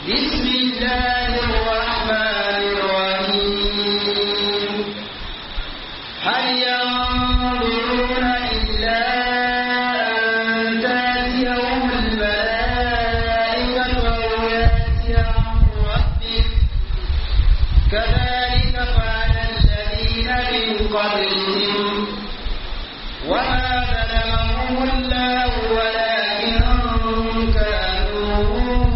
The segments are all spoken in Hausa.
بسم الله الرحمن الرحيم هل ينظرون إلا أن تأتيهم الملائكة أو يأتي أمر ربك كذلك فعل الذين من قبلهم وما ظلمهم الله ولكن كانوا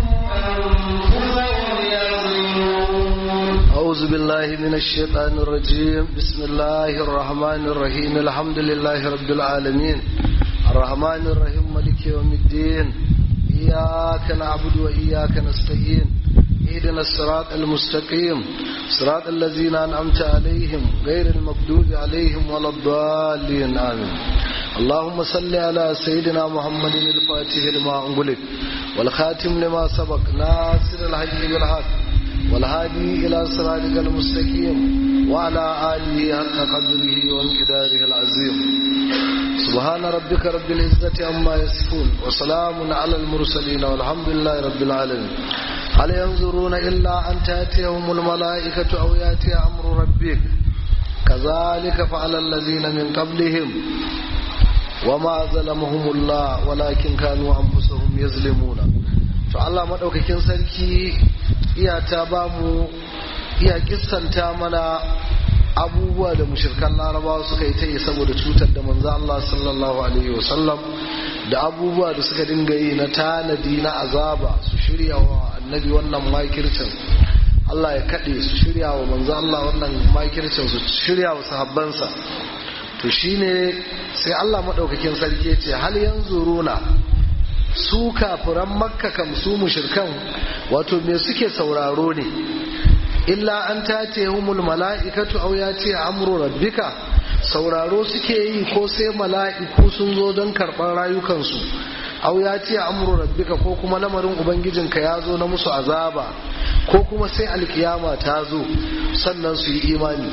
أنفسهم يظلمون أعوذ بالله من الشيطان الرجيم بسم الله الرحمن الرحيم الحمد لله رب العالمين الرحمن الرحيم ملك يوم الدين إياك نعبد وإياك نستعين اهدنا الصراط المستقيم صراط الذين أنعمت عليهم غير المغضوب عليهم ولا الضالين آمين اللهم صل على سيدنا محمد الفاتح لما أنغلق والخاتم لما سبق ناصر الحق بالحق والهادي إلى صراطك المستقيم وعلى آله حق قدره وانقداره العظيم سبحان ربك رب العزة عما يصفون وسلام على المرسلين والحمد لله رب العالمين هل ينظرون إلا أن تأتيهم الملائكة أو يأتي أمر ربك كذلك فعل الذين من قبلهم وما ظلمهم الله ولكن كانوا أنفسهم يظلمون فالله مدوكاكين sarki iya ta ba mu iya kissanta mana abubuwa da mushirkan larabawa suka yi ta yi saboda cutar da manzo Allah sallallahu alaihi wasallam da abubuwa da suka dinga yi na tanadi na azaba su shirya wa annabi wannan makircin Allah ya kaɗe su shirya wa manzo Allah wannan makircin su shirya wa sahabbansa to shine sai Allah madaukakin sarki ce hal yanzuruna su kafiran makka kam su mushirkan wato me suke sauraro ne illa an tace humul mala'ikatu aw yati amru rabbika sauraro suke yi ko sai mala'iku sun zo don karɓar rayukansu aw yati amru rabbika ko kuma lamarin ubangijinka ya zo na musu azaba ko kuma sai alkiyama ta zo sannan su yi imani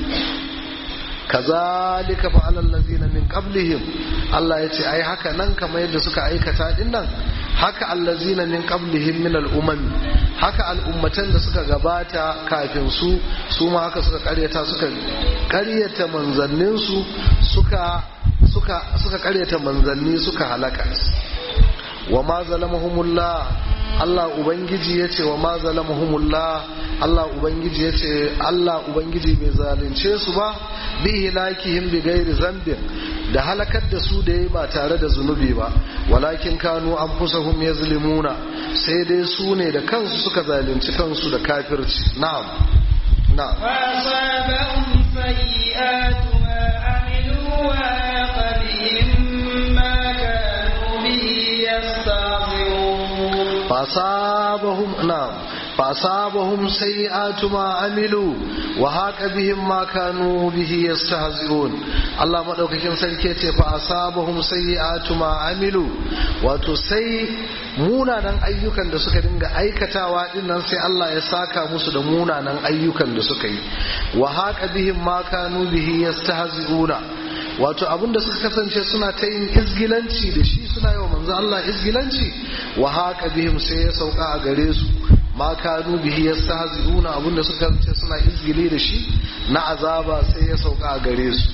kazalika fa'ala allazina min qablihim Allah ya ce ai haka nan kamar yadda suka aikata din nan haka allazina min qablihim min al'umam haka al'ummatan da suka gabata kafin su su ma haka suka karyata suka karyata manzannin su suka suka suka karyata manzanni suka halaka wa ma zalamahumullah Allah Ubangiji ya ce wa ma zalamahumullah Allah Ubangiji ya ce Allah Ubangiji bai zalunce su ba bi hilakihim bi gairi zambin da halakar da su da yi ba tare da zunubi ba walakin kanu anfusahum yazlimuna sai dai su ne da kansu suka zalunci kansu da kafirci na'am na'am فأصابهم سيئات ما عملوا وحاق بهم ما كانوا به يستهزئون فأصابهم نعم فأصابهم سيئات ما عملوا وهاك بهم ما كانوا به يستهزئون الله مدوكاكين sarki ce fa asabahum sayyi'atu ma amilu wato sai munanan ayyukan da suka dinga aikatawa din nan sai Allah ya saka musu da munanan ayyukan da suka yi wa haqa bihim ma kanu bihi yastahzi'una wato abinda suka kasance suna ta yin izgilanci da shi suna yi wa manzo Allah izgilanci wa haqa bihim sai ya sauka a gare su ma kanu bihi yastahzi'una abinda suka kasance suna izgili da shi na azaba sai ya sauka a gare su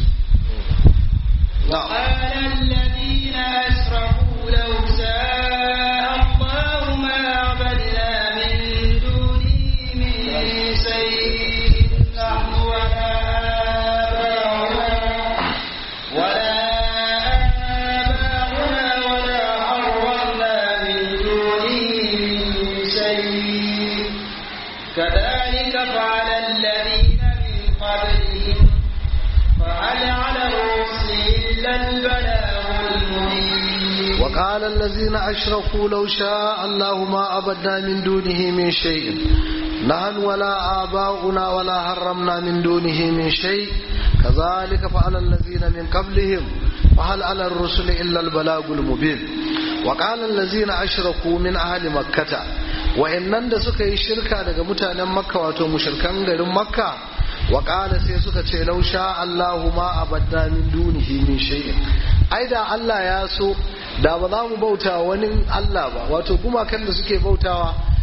قال الذين أشركوا لو شاء الله ما عبدنا من دونه من شيء نحن ولا آباؤنا ولا آباؤنا ولا حرمنا من دونه من شيء كذلك فعل الذين من قبلهم فهل على الرسل إلا البلاغ المبين وقال الذين أشركوا لو شاء الله ما أبدنا من دونه من شيء نحن ولا آباؤنا ولا حرمنا من دونه من شيء كذلك فعل الذين من قبلهم فهل على الرسل إلا البلاغ المبين وقال الذين أشركوا من أهل مكة وإنن da suka yi shirka daga mutanen makka wato mushirkan garin makka wa sai suka ce lau sha Allahu ma abadna min dunihi min shay'in ai da Allah ya so da ba za mu bauta wani Allah ba wato gumakan da suke bautawa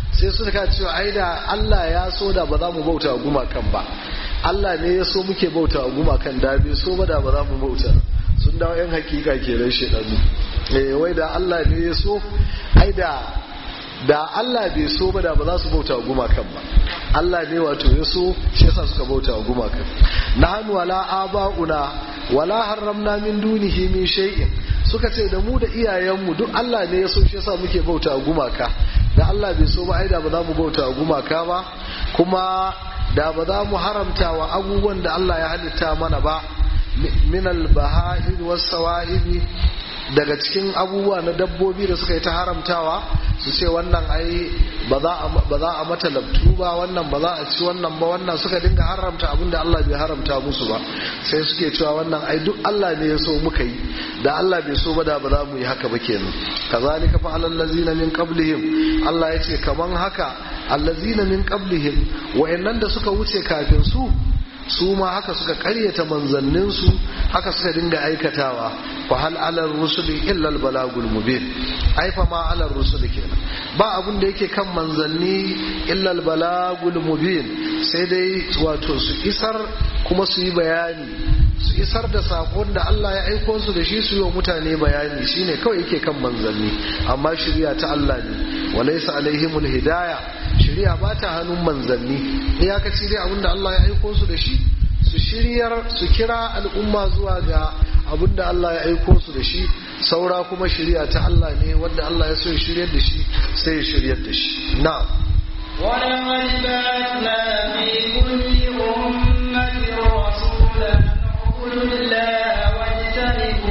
sai suka cewa ai da Allah ya so da ba za mu bauta wa gumakan ba Allah ne ya so muke bauta wa gumakan da bai so ba da ba za mu bauta sun dawo yan hakika kenan shedanu eh wai da Allah ne ya so ai da da Allah bai so ba da ba za su bauta wa gumakan ba Allah ne wato ya so shi yasa suka bauta wa gumakan nahnu wala aba'una wala harramna min dunihi min shay'in suka ce da mu da iyayenmu duk Allah ne ya so shi yasa muke bauta wa gumaka da Allah bai so ba ai da ba za mu bauta wa gumaka ba kuma da ba za mu haramta wa abubuwan da Allah ya halitta mana ba min al-baha'ir was-sawa'ibi daga cikin abubuwa na dabbobi da suka yi ta haramtawa su ce wannan ai ba za a mata labtu ba wannan ba za a ci wannan ba wannan suka dinga haramta abin da Allah bai haramta musu ba sai suke cewa wannan ai duk Allah ne ya so muka yi da Allah bai so ba da ba za mu yi haka ba kenan kazalika fa alal ladzina min qablihim Allah ya ce kaman haka allazina min qablihim wa'annan da suka wuce kafin su su ma haka suka karyata manzanninsu haka suka dinga aikatawa fa hal alar rusuli illa al balagul mubin ai fa ma alar rusuli kenan ba abun da yake kan manzanni illa al balagul mubin sai dai wato su isar kuma su yi bayani su isar da sakon da Allah ya aiko su da shi su yi wa mutane bayani shine kawai yake kan manzanni amma shari'a ta Allah ne walaysa alaihimul hidaya shari'a ba ta hannun manzanni iyakaci dai abinda Allah ya aiko su da shi su shiryar su kira al'umma zuwa ga abinda Allah ya aiko su da shi saura kuma shari'a ta Allah ne wanda Allah ya so ya shiryar da shi sai ya shiryar da shi na'am ولقد بعثنا في كل أمة رسولا اعبدوا الله واجتنبوا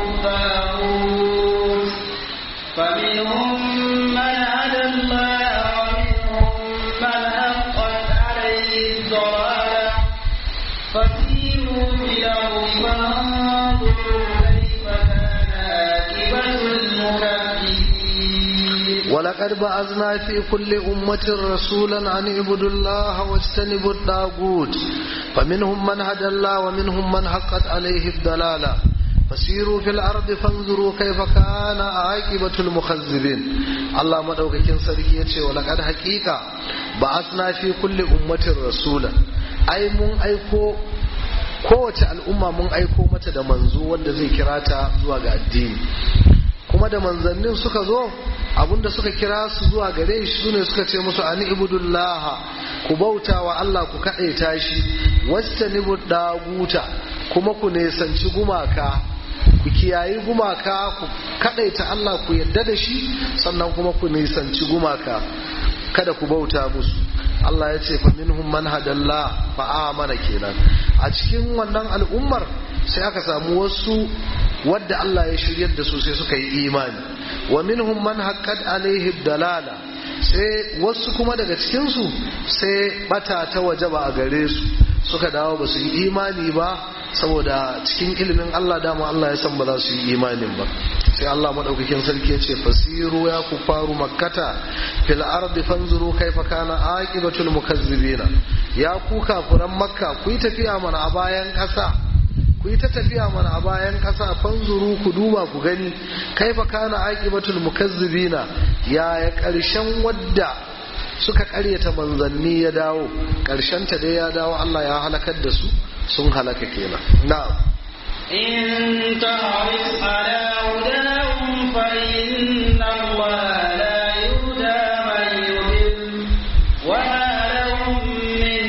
الطاغوت فمنهم من هدى الله ومنهم من حقت عليه الضلالة فسيروا في الأرض فانظروا كيف كان عاقبة المكذبين ولقد بعثنا في كل أمة رسولا أن اعبدوا الله واجتنبوا الطاغوت فمنهم من هدى الله ومنهم من حقت عليه الضلالة فسيروا في الأرض فانظروا كيف كان عاقبة المخذبين الله مدوكاكين سركي يتي ولقد حقيقة بعثنا في كل أمة رسولا أي من أيكو kowace al'umma mun aiko mata da manzo wanda zai kira ta zuwa ga addini kuma da manzannin suka zo abinda suka kira su zuwa gare shi sune suka ce musu ani ibudullah ku bauta wa Allah ku kaɗaita shi wastanibu daguta kuma ku nesanci gumaka ku kiyayi gumaka ku kaɗaita Allah ku yadda da shi sannan kuma ku nisanci gumaka kada ku bauta musu Allah ya ce fa minhum man hadalla fa amana kenan a cikin wannan al'ummar sai aka samu wasu wadda Allah ya shiryar da su sai suka yi imani wa minhum man haqqat alaihi dalala sai wasu kuma daga cikin su sai bata ta wajaba a gare su suka dawo ba su yi imani ba saboda cikin ilimin Allah dama Allah ya san ba za su yi imanin ba sai Allah madaukakin sarki ya ce fasiru ya ku faru makkata fil ardi fanzuru kaifa kana aqibatul mukazzibina ya ku kafuran makka ku yi tafiya mana a bayan kasa ku yi ta tafiya mana a bayan kasa fanzuru ku duba ku gani kaifa kana aqibatul mukazzibina ya ya karshen wadda suka karyata manzanni ya dawo karshen ta dai ya dawo Allah ya halakar da su sun halaka kenan na'am إن تعرف على هداهم فإن الله لا يهدى من يضل وما لهم من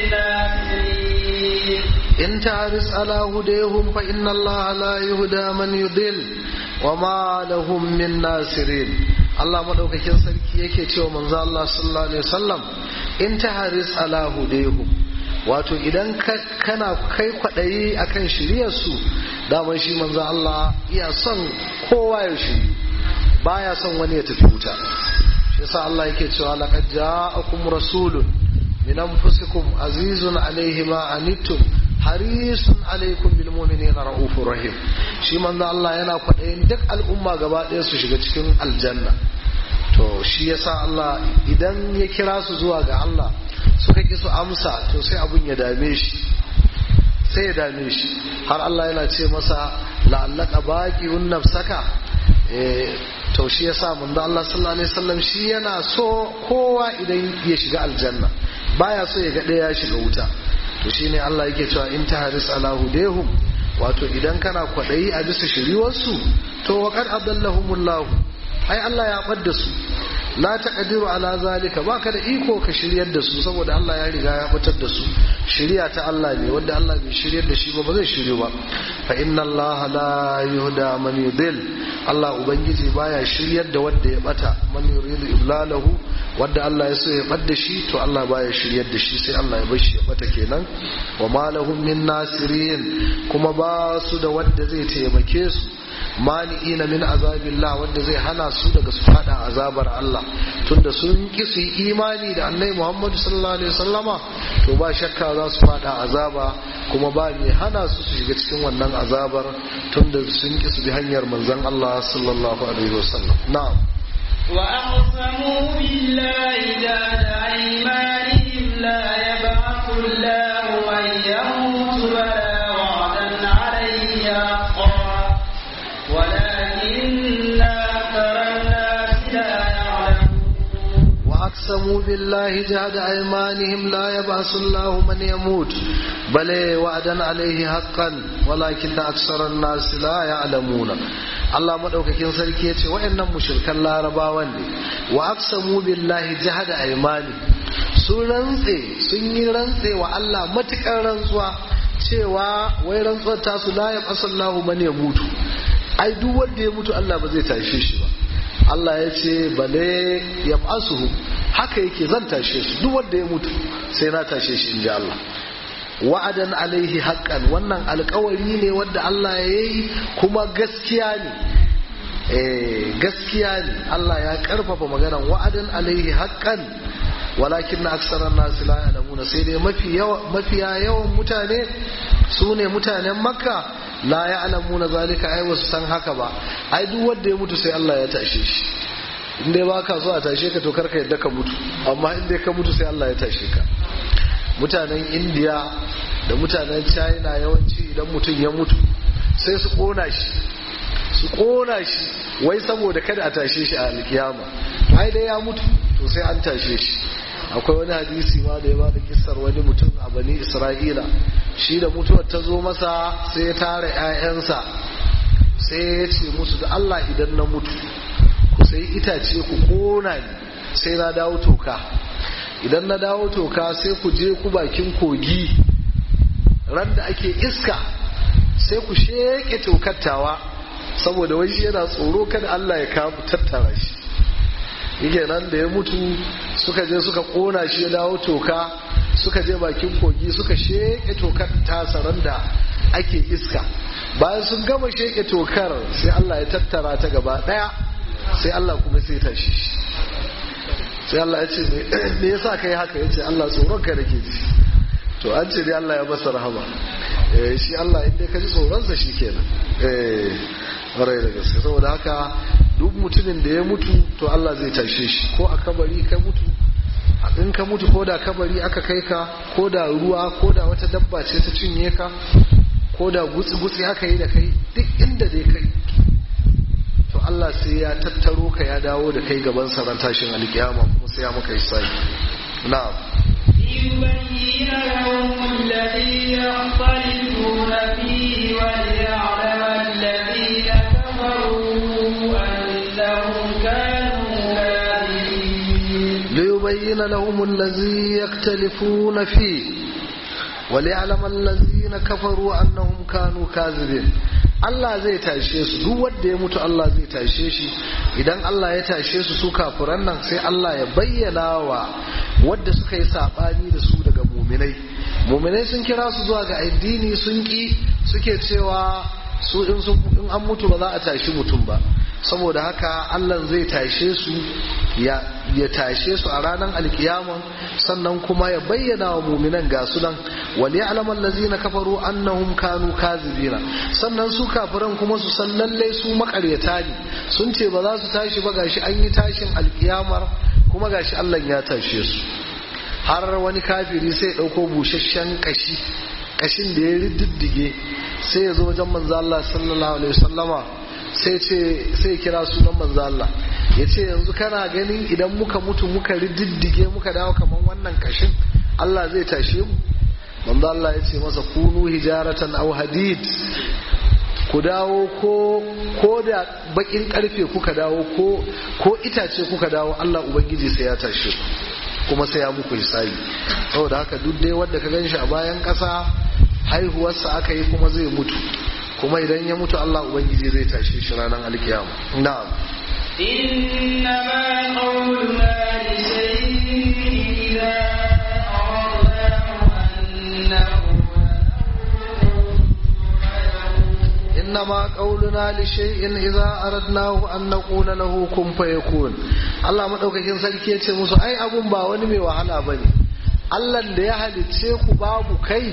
ناصرين إن تعرس على هديهم فإن الله لا يهدى من يضل وما لهم من ناصرين Allah madaukakin sarki yake cewa manzo Allah sallallahu alaihi wasallam in taharis ala hudayhum wato idan kana kai kwaɗayi akan shiryar su daman shi manzo Allah iya son kowa ya shiri baya son wani ya tafi wuta shi yasa Allah yake cewa laqad ja'akum rasulun min anfusikum azizun alayhi ma anittum harisun alaikum bil mu'minina raufur rahim shi manzo Allah yana kwaɗayin duk al'umma gaba ɗaya su shiga cikin aljanna to shi yasa Allah idan ya kira su zuwa ga Allah suka ki su amsa to sai abun ya dame shi sai ya dame shi har Allah yana ce masa la'allaka baqi'un nafsaka to shi yasa manzo Allah sallallahu alaihi wasallam shi yana so kowa idan ya shiga aljanna baya so ya ga ɗaya ya shiga wuta to shine Allah yake cewa in tahris ala hudehum wato idan kana kwaɗayi a bisa shiriwarsu to wa kad adallahumullahu ai Allah ya ɓadda su la taqdiru ala zalika baka da iko ka shiryar da su saboda Allah ya riga ya fitar da su shiriya ta Allah ne wanda Allah bai shiryar da shi ba ba zai shiryu ba fa inna Allah la yuhda man yudil Allah ubangiji baya shiryar da wanda ya bata man yuridu iblalahu wanda Allah ya so ya bar da shi to Allah baya shiryar da shi sai Allah ya bar shi ya bata kenan wa ma lahum min nasirin kuma ba su da wanda zai taimake su mani'ina min azabillah wanda zai hana su daga su fada azabar Allah tunda sun ki su yi imani da annabi Muhammad sallallahu alaihi wasallama to ba shakka za su fada azaba kuma ba mai hana su su shiga cikin wannan azabar tunda sun ki su bi hanyar manzon Allah sallallahu alaihi wasallam na'am وأقسموا بالله جهد أيمانهم لا يبعث الله من يموت بلى وعدا عليه حقا ولكن أكثر الناس لا يعلمون وأقسموا بالله جهد أيمانهم لا يبعث الله من يموت بل وعدا عليه حقا ولكن أكثر الناس لا يعلمون Allah madaukakin sarki ya ce wa'annan mushrikan larabawan ne wa aqsamu billahi jahada aymani sun rantse sun yi rantse wa Allah matukar rantsuwa cewa wai rantsuwar tasu la ya qasallahu man ya mutu ai duk wanda ya mutu Allah ba zai tashe shi ba Allah ya ce bale ya fasuhu haka yake zan tashe su duk wanda ya mutu sai na tashe shi inji Allah wa'adan alaihi haqqan wannan alkawari ne wanda Allah ya yi kuma gaskiya ne eh gaskiya ne Allah ya karfafa maganan wa'adan alaihi haqqan walakin na aksaran nasu la ya'lamuna sai dai mafi yawa mafiya yawan mutane su ne mutanen makka la ya'lamuna zalika ai wasu san haka ba ai duk wanda ya mutu sai Allah ya tashe shi in dai baka so a tashe ka to karka yadda ka mutu amma in dai ka mutu sai Allah ya tashe ka mutanen indiya da mutanen china yawanci idan mutum ya mutu sai su kona shi su kona shi wai saboda kada a tashe shi a alkiyama ai dai ya mutu to sai an tashe shi akwai wani hadisi ma da ya bada kissar wani mutum a bani isra'ila shi da mutuwar ta zo masa sai ya tara 'ya'yansa sai ya ce musu da allah idan na mutu ku sai itace ku kona ni sai na dawo toka idan na dawo toka sai ku je ku bakin kogi ran da ake iska sai ku sheke tokattawa saboda wai shi yana tsoro kada Allah ya kamu tattara shi yake nan da ya mutu suka je suka kona shi ya dawo toka suka je bakin kogi suka sheke tokar tasa ran da ake iska bayan sun gama sheke tokar sai Allah ya tattara ta gaba daya sai Allah kuma sai tashi shi sai Allah ya ce me yasa kai haka yace Allah tsoron ka nake ji to an ce dai Allah ya masa rahama eh shi Allah inda ka ji tsoron sa shikenan eh ƙwarai da gaske saboda haka duk mutumin da ya mutu to Allah zai tashe shi ko a kabari ka mutu in ka mutu ko da kabari aka kai ka ko da ruwa ko da wata dabba ce ta cinye ka ko da gutsi-gutsi aka yi da kai duk inda dai kai to Allah sai ya tattaro ka ya dawo da kai gaban saran tashin alkiyama kuma sai ya maka hisabi na'am ليبين لهم الذي يختلفون فيه وليعلم الذين كفروا أنهم كانوا كاذبين ليبين لهم الذي يختلفون فيه وليعلم الذين كفروا أنهم كانوا كاذبين Allah zai tashe su duk wanda ya mutu Allah zai tashe shi idan Allah ya tashe su su kafiran nan sai Allah ya bayyana wa wadda suka yi sabani da su daga muminai muminai sun kira su zuwa ga addini sun ki suke cewa su in sun in an mutu ba za a tashi mutum ba saboda haka Allah zai tashe su ya ya tashe su a ranar alkiyama sannan kuma ya bayyana wa muminan ga su nan wal ya'lamu allazina kafaru annahum kanu kazibina sannan su kafiran kuma su san lalle su makaryata ne sun ce ba za su tashi ba gashi an yi tashin alkiyamar kuma gashi Allah ya tashe su har wani kafiri sai dauko busasshen kashi kashin da ya riddige sai ya zo wajen manzo Allah sallallahu alaihi wasallama sai ce sai kira sunan manzo Allah ya ce yanzu kana ganin idan muka mutu muka rididdige muka dawo kaman wannan kashin Allah zai tashe mu manzo Allah ya ce masa kunu hijaratan aw hadid ku dawo ko ko da bakin karfe kuka dawo ko ko itace kuka dawo Allah ubangiji sai ya tashe ku kuma sai ya muku hisabi saboda haka duk dai wanda ka ganshi a bayan kasa haihuwarsa aka yi kuma zai mutu kuma idan ya mutu Allah ubangiji zai tashe shi ranar alkiyama na'am إنما قولنا لشيء إذا أردناه أن إنما قولنا لشيء إذا أردناه أن نقول له كن فيكون Allah madaukakin sarki ya ce musu ai abun ba wani mai wahala bane Allah da ya halicce ku babu kai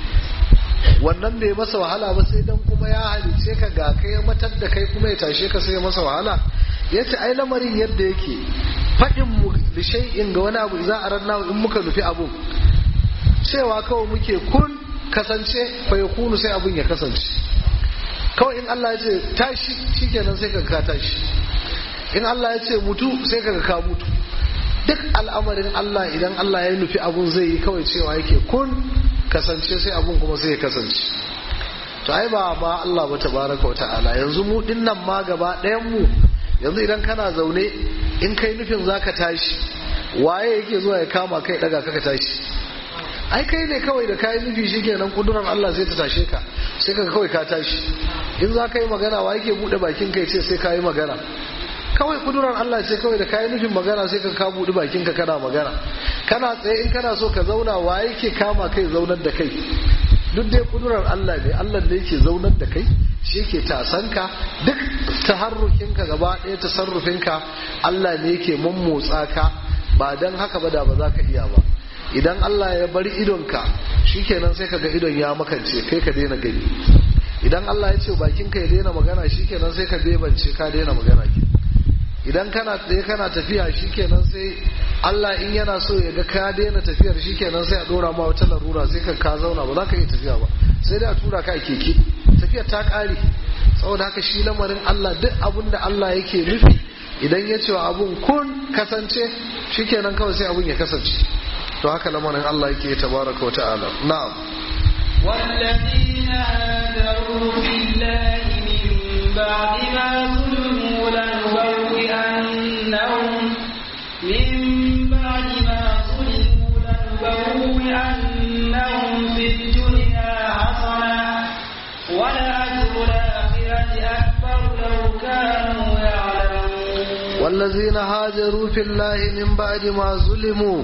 wannan bai masa wahala ba sai dan kuma ya halicce ka ga kai ya matar da kai kuma ya tashe ka sai ya masa wahala yace ai lamarin yadda yake faɗin mu da shay'in ga wani abu za a ranna in muka nufi abun cewa kawai muke kun kasance fa yakunu sai abun ya kasance kawai in Allah ya ce tashi shikenan sai ka ka tashi in Allah ya ce mutu sai ka ka mutu duk al'amarin Allah idan Allah ya nufi abun zai yi kawai cewa yake kun kasance sai abun kuma sai ya kasance to ai ba ma Allah ba tabaraka ta'ala yanzu mu dinnan ma gaba ɗayan mu yanzu idan kana zaune in kai nufin zaka tashi waye yake zuwa ya kama kai daga kaka tashi ai kai ne kawai da kayi nufi shikenan kudurar Allah sai ta tashe ka sai ka kawai ka tashi in za ka yi magana wa yake bude bakin kai ce sai ka yi magana kawai kudurar Allah ce kawai da kayi nufin magana sai ka ka bude bakin ka kana magana kana tsaye in kana so ka zauna wa yake kama kai zaunar da kai duk dai kudurar Allah ne Allah ne yake zaunar da kai shi yake tasanka duk taharrukinka gaba ɗaya tasarrufinka Allah ne yake mummotsa ka ba dan haka ba da ba za ka iya ba idan Allah ya bari idonka shikenan sai ka ga idon ya makance kai ka daina gani idan Allah ya ce bakinka ya daina magana shikenan sai ka bebance ka daina magana ke idan kana tsaye kana tafiya shikenan sai Allah in yana so ya ga ka daina tafiyar shikenan sai a dora ma wata larura sai ka ka zauna ba za ka iya tafiya ba sai dai a tura ka a keke tafiyar ta kare saboda haka shi lamarin Allah duk abin da Allah yake nufi idan ya ce wa abun kun kasance shikenan kawai sai abun ya kasance to haka lamarin Allah yake tabaraka wa ta'ala na'am والذين هاجروا في الله من بعد ما ظلموا لنبوئنهم من بعد ما ظلموا لنبوئنهم في الدنيا حسنة ولأجر الآخرة أكبر لو كانوا يعلمون والذين هاجروا في الله من بعد ما ظلموا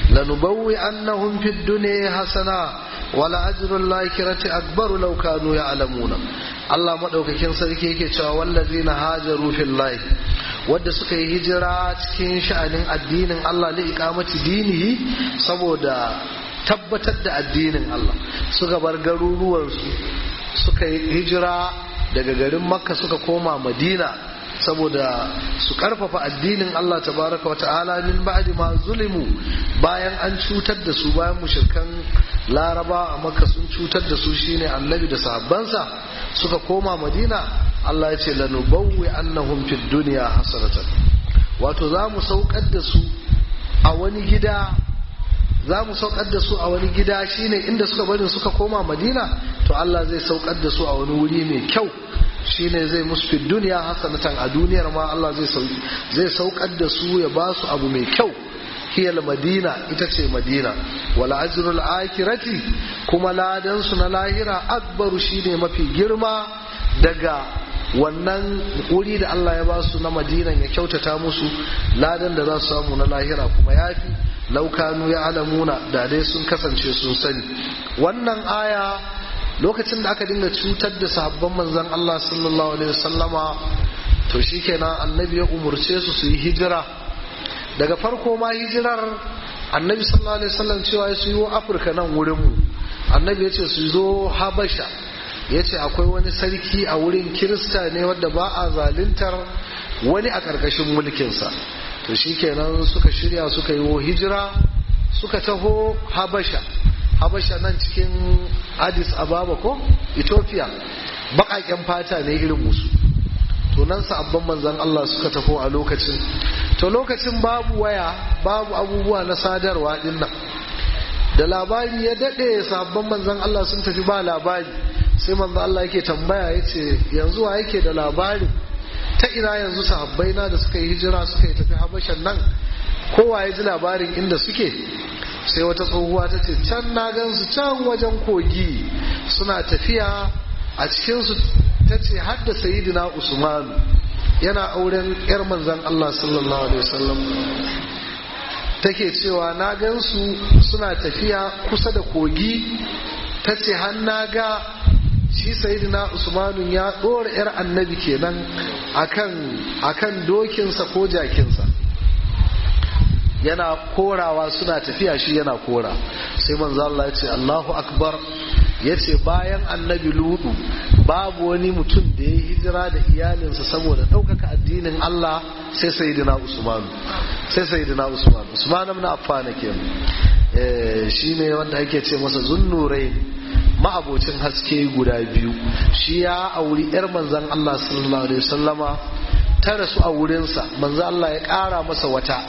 لنبوئنهم في الدنيا حسنة ولأجر الآخرة أكبر لو كانوا يعلمون Allah maɗaukakin sarki yake cewa wallazina hajaru fillahi wadda suka yi hijira cikin sha'anin addinin Allah li iqamati dinihi saboda tabbatar da addinin Allah suka bar garuruwansu suka yi hijira daga garin Makka suka koma Madina saboda su karfafa addinin Allah tabaraka wata'ala min ba'di ma zulimu bayan an cutar da su bayan mushrikan laraba a makka sun cutar da su shine annabi da sahabbansa suka koma madina Allah ya ce lanubawwi annahum fid dunya hasanatan wato za mu saukar da su a wani gida za mu saukar da su a wani gida shine inda suka bari suka koma madina to Allah zai saukar da su a wani wuri mai kyau shine zai musu fi duniya hasanatan a duniyar ma Allah zai saukar da su ya ba su abu mai kyau hiyal madina ita ce madina wala ajrul akirati kuma ladan su na lahira akbaru shine mafi girma daga wannan wuri da Allah ya ba su na madinan ya kyautata musu ladan da za su samu na lahira kuma yafi laukanu ya alamuna da dai sun kasance sun sani wannan aya lokacin da aka dinga cutar da sahabban manzon Allah sallallahu alaihi wasallama to shikenan annabi ya umurce su su yi hijira daga farko ma hijirar annabi sallallahu alaihi wasallam cewa su yi afirka nan wurin mu annabi ya ce su zo habasha ya ce akwai wani sarki a wurin kirista ne wadda ba a zaluntar wani a ƙarƙashin mulkinsa to shikenan suka shirya suka yi hijira suka taho habasha habasha nan cikin addis ababa ko ethiopia baƙaƙen fata ne irin musu nan sabon manzan Allah suka tafi a lokacin to lokacin babu waya babu abubuwa na sadarwa dinnan da labari ya daɗe sabon manzan Allah sun tafi ba labari sai manzan Allah yake tambaya ya ce yanzu wa yake da labarin ta ina yanzu sahabbai na da suka yi hijira suka yi tafi habashan nan kowa ya ji labarin inda suke sai wata tsohuwa ta ce can na gansu can wajen kogi suna tafiya a cikinsu ta ce hadda sayidina usmanu yana auren yar manzan Allah sallallahu alaihi wasallam take cewa na gansu suna tafiya kusa da kogi ta ce har na ga shi sayidina usmanu ya ɗora yar annabi kenan akan akan dokinsa ko jakinsa yana korawa suna tafiya shi yana kora sai manzo Allah ya ce Allahu akbar ya ce bayan annabi ludu babu wani mutum da ya hijira da iyalinsa saboda ɗaukaka addinin Allah sai sayyidina Usman sai sayyidina Usman Usman ibn Affan kenan eh shine wanda ake ce masa zunnurain ma'abocin haske guda biyu shi ya auri yar manzon Allah sallallahu alaihi wasallama ta rasu a wurinsa manzo Allah ya ƙara masa wata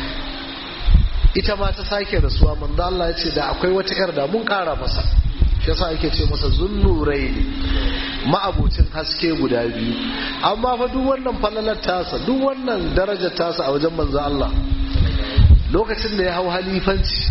ita ma ta sake rasuwa manzo Allah ya ce da akwai wata yar da mun kara masa shi yasa ake ce masa zunnurai ma'abucin haske guda biyu amma fa duk wannan falalar tasa duk wannan darajar tasa a wajen manzo Allah lokacin da ya hau halifanci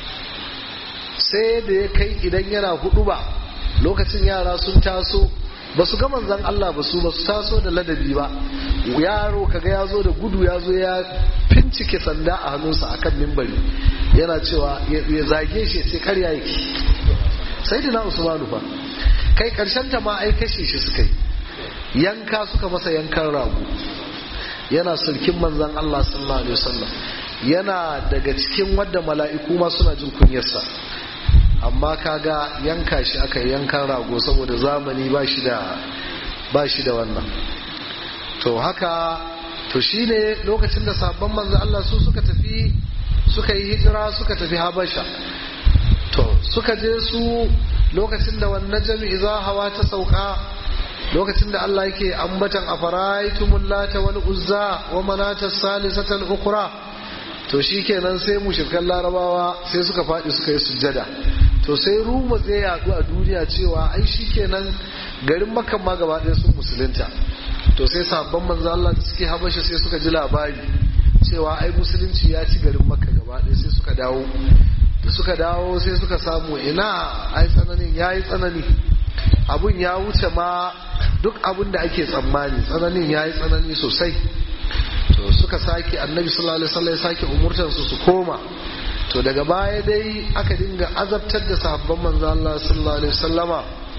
sai da ya kai idan yana hudu ba lokacin yara sun taso ba su ga manzan Allah ba su ba su taso da ladabi ba yaro kaga ya zo da gudu ya zo ya fincike sanda a hannunsa akan mimbari yana cewa ya zage shi sai karya yake sai dina usmanu fa kai karshen ta ma ai kashe shi suka yi yanka suka masa yankan rago yana sulkin manzan Allah sallallahu alaihi wasallam yana daga cikin wadda mala'iku ma suna jin kunyarsa amma kaga yanka shi aka yankan rago saboda zamani ba shi da ba shi da wannan to haka to shine lokacin da sabon manzo Allah su suka tafi suka yi hijira suka tafi Habasha to suka je su lokacin da wannan jami'i za hawa ta sauka lokacin da Allah yake ambatan afaraitumul lata wal uzza wa manata salisatal ukhra to shikenan sai mushrikan larabawa sai suka faɗi suka yi sujjada to sai ruma zai yadu a duniya cewa ai shikenan garin makka ma gaba ɗaya sun musulunta to sai sabon manzo Allah da suke habasha sai suka ji labari cewa ai musulunci ya ci garin makka gaba ɗaya sai suka dawo da suka dawo sai suka samu ina ai tsananin ya yi tsanani abun ya wuce ma duk abun da ake tsammani tsananin ya yi tsanani sosai to suka sake annabi sallallahu alaihi wasallam ya sake umurtansu su koma to daga baya dai aka dinga azabtar da sahabban manzo Allah sallallahu alaihi wasallama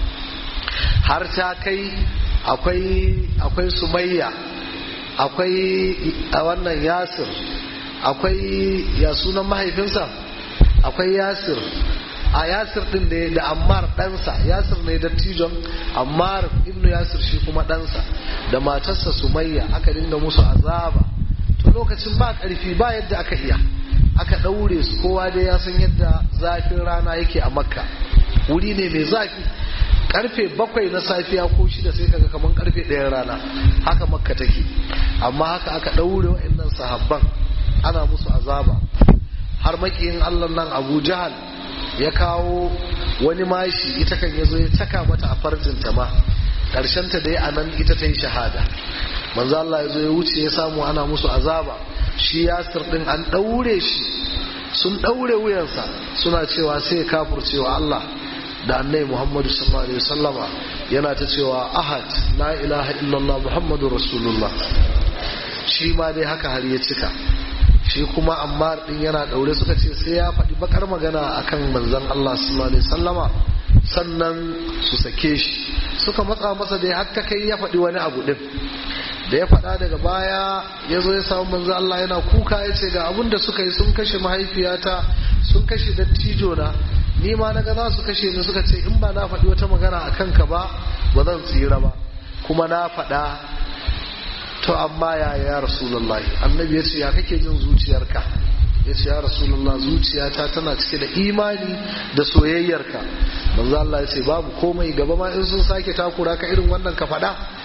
har ta kai akwai akwai sumayya akwai a wannan yasir akwai ya sunan mahaifinsa akwai yasir a yasir din da da ammar ɗansa yasir ne dattijon ammar ibnu yasir shi kuma ɗansa da matarsa sumayya aka dinga musu azaba to lokacin ba ƙarfi ba yadda aka iya aka ɗaure su kowa dai ya san yadda zafin rana yake a makka wuri ne mai zafi karfe bakwai na safiya ko shida sai kaga kamar karfe ɗayan rana haka makka take amma haka aka ɗaure wa'annan sahabban ana musu azaba har makiyin allah nan abu jahal ya kawo wani mashi ita kan ya zo ya caka mata a farjinta ma ta dai a nan ita ta yi shahada manzo Allah ya zo ya wuce ya samu ana musu azaba shi yasir din an ɗaure shi sun ɗaure wuyansa suna cewa sai ya kafurcewa Allah da annai Muhammadu sallallahu alaihi wasallama yana ta cewa ahad la ilaha illallah Muhammadu rasulullah shi ma dai haka har ya cika shi kuma amma din yana daure suka ce sai ya faɗi bakar magana akan manzon Allah sallallahu alaihi wasallama sannan su sake shi suka matsa masa da har ta kai ya faɗi wani abu din da ya faɗa daga baya ya zo ya samu manzo Allah yana kuka ya ce ga abin da suka yi sun kashe mahaifiyata sun kashe dattijo na ni ma naga za su kashe ni suka ce in ba na faɗi wata magana a kanka ba ba zan tsira ba kuma na faɗa to amma ya ya rasulullahi annabi ya ce ya kake jin zuciyarka ya ce ya rasulullah zuciyata tana cike da imani da soyayyarka manzo Allah ya ce babu komai gaba ma in sun sake takura ka irin wannan ka faɗa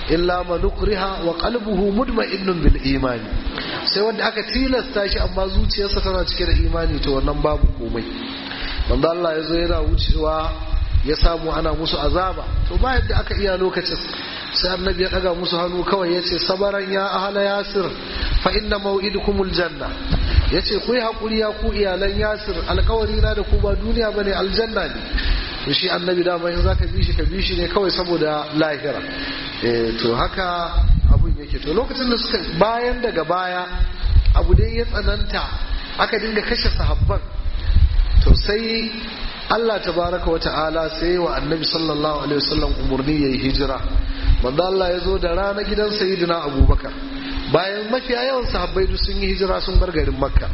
illa man ukriha wa qalbuhu mutma'innun bil imani sai wanda aka tilasta shi amma zuciyarsa tana cike da imani to wannan babu komai manzo Allah ya zo yana wucewa ya samu ana musu azaba to ba yadda aka iya lokacin sai annabi ya daga musu hannu kawai ya ce sabaran ya ahala yasir fa inna maw'idukumul janna ya ce ku yi haƙuri ya ku iyalan yasir alkawari na da ku ba duniya ba ne aljanna ne to shi annabi dama in za ka bi shi ka bi shi ne kawai saboda lahira to haka abun yake to lokacin da suka bayan daga baya abu dai ya tsananta aka dinga kashe sahabban to sai Allah tabaraka wa ta'ala sai wa annabi sallallahu alaihi wasallam umurni yayi hijira manzo Allah ya zo da rana gidan sayyidina Abubakar bayan mafiya yawan sahabbai duk sun yi hijira sun bar garin Makka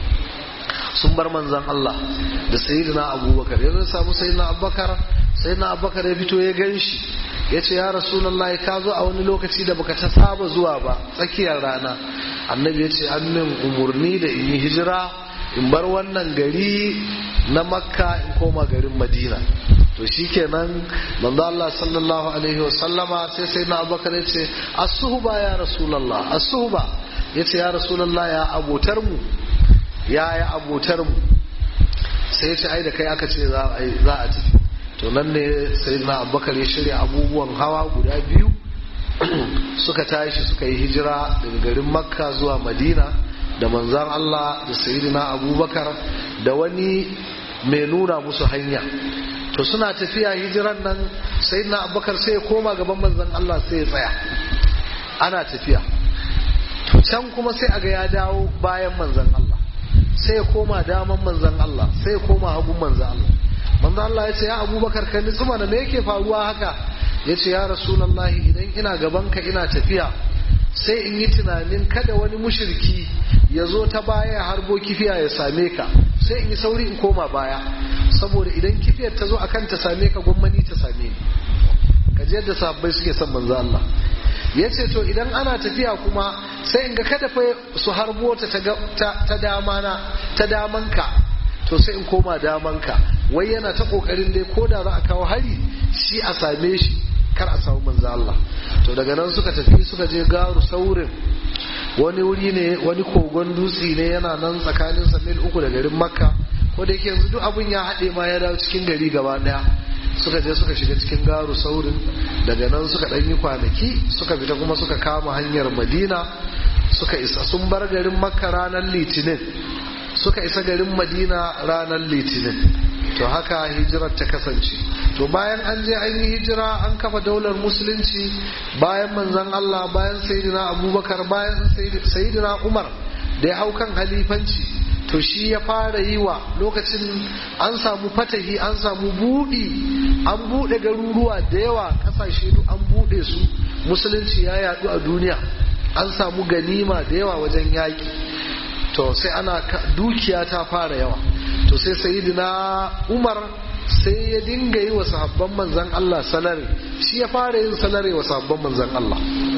sun bar manzon Allah da sayyidina Abubakar yanzu samu sayyidina Abubakar sayyidina Abubakar ya fito ya ganshi ya ce ya rasulullahi ka zo a wani lokaci da baka ta saba zuwa ba tsakiyar rana annabi ya ce an min umurni da in yi hijira in bar wannan gari na makka in koma garin madina to shikenan manzo Allah sallallahu alaihi wa sallama sai sai na abubakar ya ce as-suhba ya rasulullah as-suhba ya ce ya rasulullah ya abotar mu ya ya abotar mu sai ya ce ai da kai aka ce za a za a tafi to nan ne sai na abubakar ya shirya abubuwan hawa guda biyu suka tashi suka yi hijira daga garin makka zuwa madina da manzan Allah da sayyidina abubakar da wani mai nuna musu hanya to suna tafiya hijiran nan sayyidina abubakar sai ya koma gaban manzan Allah sai ya tsaya ana tafiya to can kuma sai aga ya dawo bayan manzan Allah sai ya koma daman manzan Allah sai ya koma hagun manzan Allah manzan Allah ya ce ya abubakar ka nitsu mana me yake faruwa haka ya ce ya rasulallahi idan ina gabanka ina tafiya sai in yi tunanin kada wani mushirki ya zo ta baya ya harbo kifiya ya same ka sai in yi sauri in koma baya saboda idan kifiyar ta zo a kan ta same ka gwamnati ta same ni ka ji yadda sabbai suke son manzo Allah ya ce to idan ana tafiya kuma sai in ga kada fa su harbo ta ta dama na ta damanka to sai in koma damanka wai yana ta kokarin dai ko da za a kawo hari shi a same shi kar a samu manzo Allah to daga nan suka tafi suka je garu saurin wani wuri ne wani kogon dutse ne yana nan tsakanin mil uku da garin makka ko da yake yanzu duk abun ya haɗe ma ya dawo cikin gari gaba ɗaya suka je suka shiga cikin garu saurin daga nan suka ɗan yi kwanaki suka fita kuma suka kama hanyar madina suka isa sun bar garin makka ranar litinin suka isa garin madina ranar litinin to haka hijirar ta kasance to bayan an je an yi hijira an kafa daular musulunci bayan manzon Allah bayan sayyidina abubakar bayan sayyidina umar da ya hau kan halifanci to shi ya fara yi wa lokacin an samu fatahi an samu buɗi an buɗe garuruwa da yawa ƙasashe duk an buɗe su musulunci ya yaɗu a duniya an samu ganima da yawa wajen yaƙi to sai ana dukiya ta fara yawa to sai sayidina umar sai ya dinga yi wa sahabban manzan Allah salare shi ya fara yin salare wa sahabban manzan Allah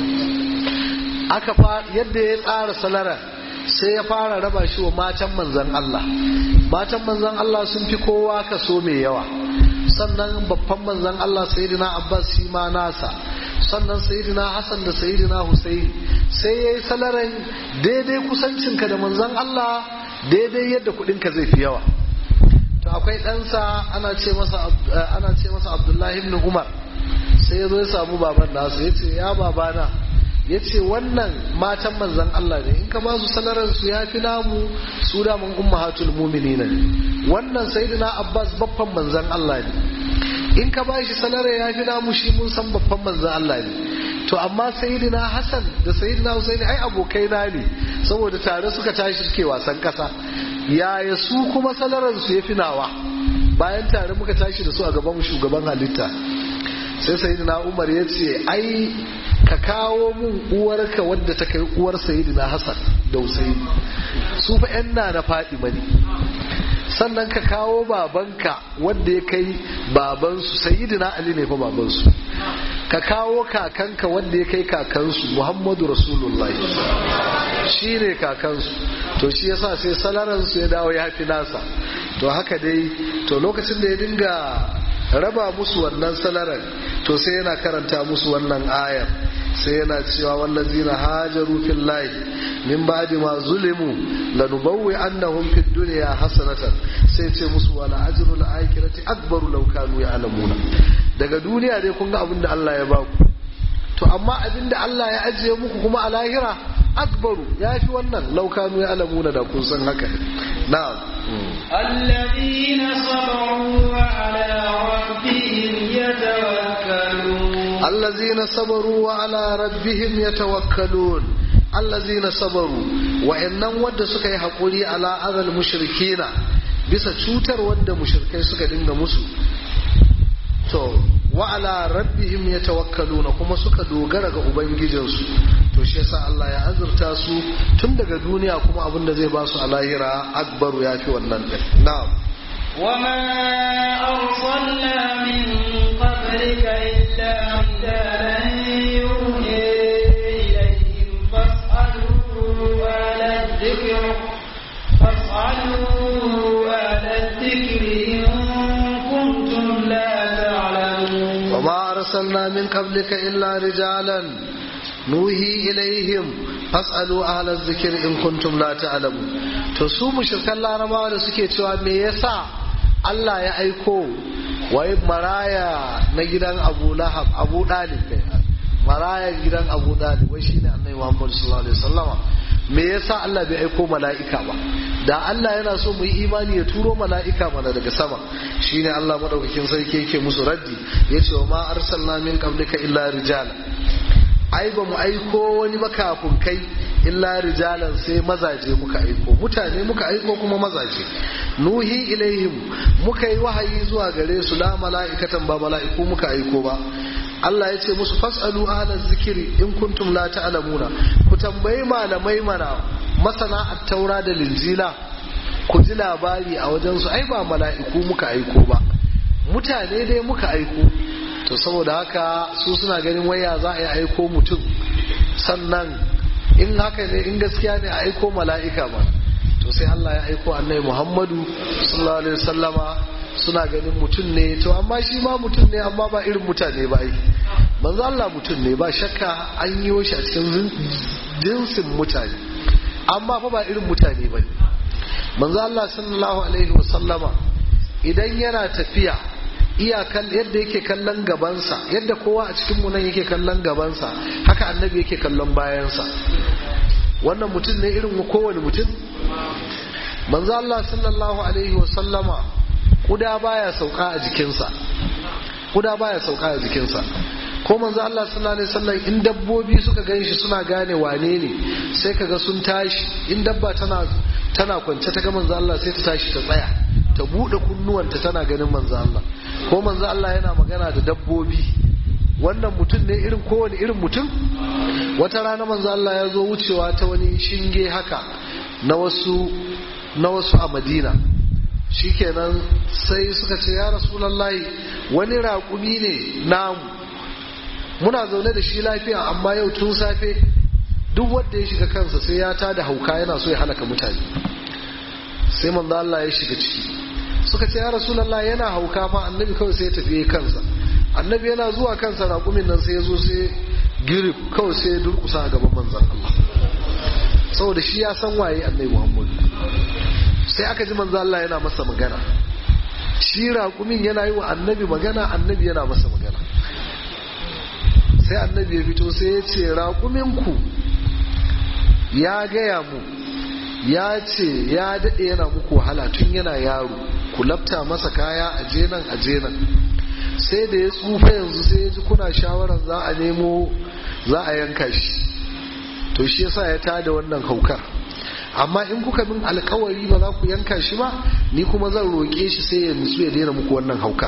aka yadda ya tsara salara sai ya fara raba shi wa matan manzan Allah matan manzan Allah sun fi kowa kaso mai yawa sannan babban manzan Allah sayidina Abbas shi ma nasa sannan sayidina Hassan da sayidina Hussein sai ya yi salaran daidai kusancinka da manzan Allah daidai yadda kudinka zai fi yawa to akwai ɗansa ana ce masa ana ce masa Abdullahi ibn Umar sai ya zo ya samu baban nasa ya ce ya babana ya ce wannan matan manzan Allah ne in ka ba su salaran su ya fi namu su da mun ummahatul mu'minina ne wannan sayyidina Abbas babban manzan Allah ne in ka ba shi salarar ya fi namu shi mun san babban manzan Allah ne to amma sayyidina Hassan da sayyidina Husaini ai abokai na ne saboda tare suka tashi suke wasan kasa yaya su kuma salarar su ya fi nawa bayan tare muka tashi da su a gaban shugaban halitta sai sayyidina Umar ya ce ai ka kawo mun uwarka wadda ta kai uwar sayyidina Hassan da Husaini su fa yan na na faɗi mani sannan ka kawo babanka wanda ya kai babansu sayyidina Ali ne fa babansu ka kawo kakanka wanda ya kai kakansu Muhammadu Rasulullahi shi ne kakansu to shi yasa sai salaransu ya dawo ya fi nasa to haka dai to lokacin da ya dinga raba musu wannan salaran to sai yana karanta musu wannan ayar sai yana cewa wallazina hajaru fillahi min ba'di ma zulimu lanubawwi annahum fid dunya hasanatan sai ce musu wala ajrul akhirati akbaru law kanu ya'lamuna daga duniya dai kun ga abin da Allah ya baku to amma abin da Allah ya ajiye muku kuma a lahira akbaru ya fi wannan law kanu ya'lamuna da kun san haka na'am الذين صبروا وعلى ربهم يتوكلون الذين صبروا وعلى ربهم يتوكلون الذين صبروا wa'annan wadda suka yi haƙuri ala azal mushrikina bisa cutar wadda mushrikai suka dinga musu to wa ala rabbihim yatawakkaluna kuma suka dogara ga ubangijinsu to shi yasa Allah ya azurta su tun daga duniya kuma abin da zai ba su a lahira akbaru yafi wannan din na'am وما أرسلنا من قبلك إلا رجالا يوحي إليهم فاسألوا أهل الذكر فاسألوا أهل الذكر إن كنتم لا تعلمون وما أرسلنا من قبلك إلا رجالا نوحي إليهم fas'alu ahla zikir in kuntum la ta'lamu to su mushrikan larabawa da suke cewa me yasa Allah ya aiko wai maraya na gidan Abu Lahab Abu Dalib kai maraya gidan Abu Dalib wai shine Annabi Muhammad sallallahu alaihi wasallama me yasa Allah bai aiko mala'ika ba da Allah yana so mu yi imani ya turo mala'ika mana daga sama shine Allah madaukakin sarki yake musu raddi yace wa ma arsalna min qablika illa rijala ai ba mu aiko wani makafin kai illa rijalan sai mazaje muka aiko mutane muka aiko kuma mazaje nuhi ilaihim muka yi wahayi zuwa gare su la mala'ikatan ba mala'iku muka aiko ba Allah ya ce musu fasalu ahla zikiri in kuntum la ta'lamuna ku tambayi malamai mana masana at-taura da linjila ku ji labari a wajen su ai ba mala'iku muka aiko ba mutane dai muka aiko to saboda haka su suna ganin waya za a yi aiko mutum sannan in haka ne in gaskiya ne a aiko mala'ika ba to sai Allah ya aiko annabi Muhammadu sallallahu alaihi wasallama suna ganin mutum ne to amma shi ma mutum ne amma ba irin mutane ba ai manzo Allah mutum ne ba shakka an yi shi a cikin jinsin mutane amma fa ba irin mutane ba manzo Allah sallallahu alaihi wasallama idan yana tafiya iyakan yadda yake kallon gabansa yadda kowa a cikin nan yake kallon gabansa haka annabi yake kallon bayansa wannan mutum ne irin kowane mutum manzo Allah sallallahu alaihi wa sallama kuda baya sauka a jikinsa kuda baya sauka a jikinsa ko manzo Allah sallallahu alaihi wasallam in dabbobi suka ganshi suna gane wane ne sai kaga sun tashi in dabba tana tana kwance ta ga manzo Allah sai ta tashi ta tsaya ta bude kunnuwanta tana ganin manzo Allah ko manzo Allah yana magana da dabbobi wannan mutum ne irin kowane irin mutum wata rana manzo Allah ya zo wucewa ta wani shinge haka na wasu na wasu a Madina shikenan sai suka ce ya rasulullahi wani raƙumi ne namu muna zaune da shi lafiya amma yau tun safe duk wanda ya shiga kansa sai ya tada hauka yana so ya halaka mutane sai manzo Allah ya shiga ciki suka ce ya rasulullahi yana hauka fa annabi kawai sai ya tafi kansa annabi yana zuwa kansa raƙumin nan sai ya zo sai girif kawai sai ya durkusa a gaban manzon Allah saboda shi ya san waye annabi Muhammad sai aka ji manzo Allah yana masa magana shi raƙumin yana yi wa annabi magana annabi yana masa magana sai annabi ya fito sai ya ce raƙuminku ya gaya mu ya ce ya daɗe yana muku wahala tun yana yaro ku lafta masa kaya a jenan a jenan sai da ya tsufa yanzu sai ya ji kuna shawarar za a nemo za a yanka shi to shi yasa ya tada wannan haukar amma in kuka min alkawari ba za ku yanka shi ba ni kuma zan roƙe shi sai ya nutsu ya daina muku wannan haukar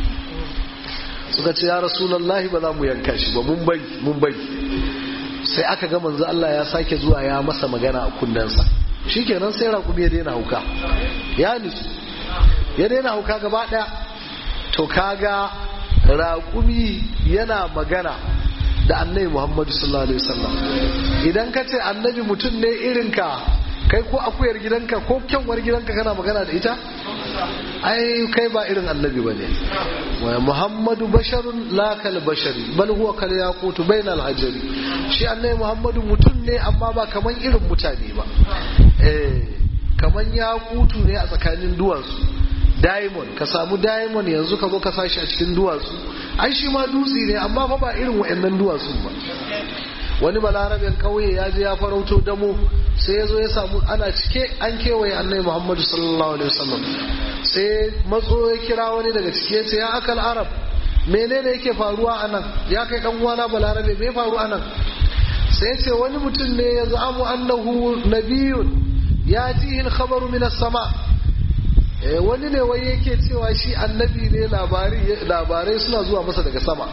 suka ce ya rasulallahi ba za mu yanka shi ba mun bari mun bari sai aka ga manzo Allah ya sake zuwa ya masa magana a kunnensa shikenan sai raƙumi ya daina hauka ya nutsu ya daina hauka gaba ɗaya to kaga raƙumi yana magana da annabi Muhammadu sallallahu alaihi wasallam idan ka ce annabi mutum ne irin ka kai ko akuyar gidanka ko kyanwar gidanka kana magana da ita ai kai ba irin annabi ba ne wa muhammadu basharun la kal bashari bal huwa kal yaqutu bainal hajari shi annabi muhammadu mutum ne amma ba kaman irin mutane ba eh kaman yaqutu ne a tsakanin duwatsu diamond ka samu diamond yanzu ka zo ka sashi a cikin duwatsu ai shi ma dutse ne amma fa ba irin wa'annan duwatsu ba wani balarabin kauye ya je ya farauto damo sai ya zo ya samu ana cike an kewaye annabi muhammadu sallallahu alaihi wasallam sai matso ya kira wani daga cike ya ce ya akal arab menene yake faruwa a nan ya kai dan uwana balarabe me faru a nan sai ya ce wani mutum ne ya za'amu annahu nabiyun ya jihi khabaru min sama wani ne wai yake cewa shi annabi ne labarai suna zuwa masa daga sama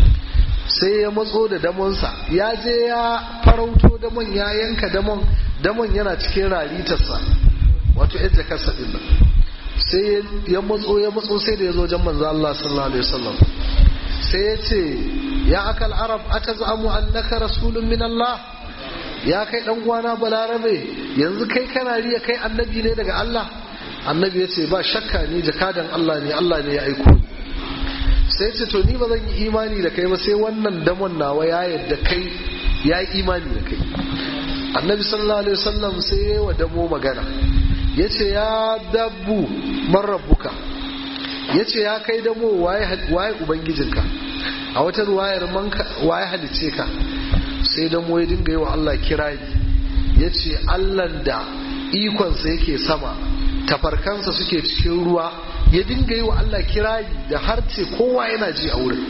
sai ya matso da damonsa ya je ya farauto damon ya yanka damon damon yana cikin raritarsa wato yadda kasa din nan sai ya matso ya matso sai da ya zo wajen manzo Allah sallallahu alaihi wasallam sai ya ce ya akal arab atazamu annaka rasulun min Allah ya kai dan uwana balarabe yanzu kai kana riya kai annabi ne daga Allah annabi ya ce ba shakka ni jakadan Allah ne Allah ne ya aiko ni sai ce to ni ba zan yi imani da kai ba sai wannan damon nawa ya yadda kai ya yi imani da kai annabi sallallahu alaihi wasallam sai ya yi wa damo magana ya ce ya dabbu man rabbuka ya ce ya kai damo waye ubangijinka a wata ruwayar waye halice ka sai damo ya dinga yi wa Allah kirari ya ce allan da ikonsa yake sama tafarkansa suke cikin ruwa ya dinga yi wa Allah kirari da harce kowa yana ji a wurin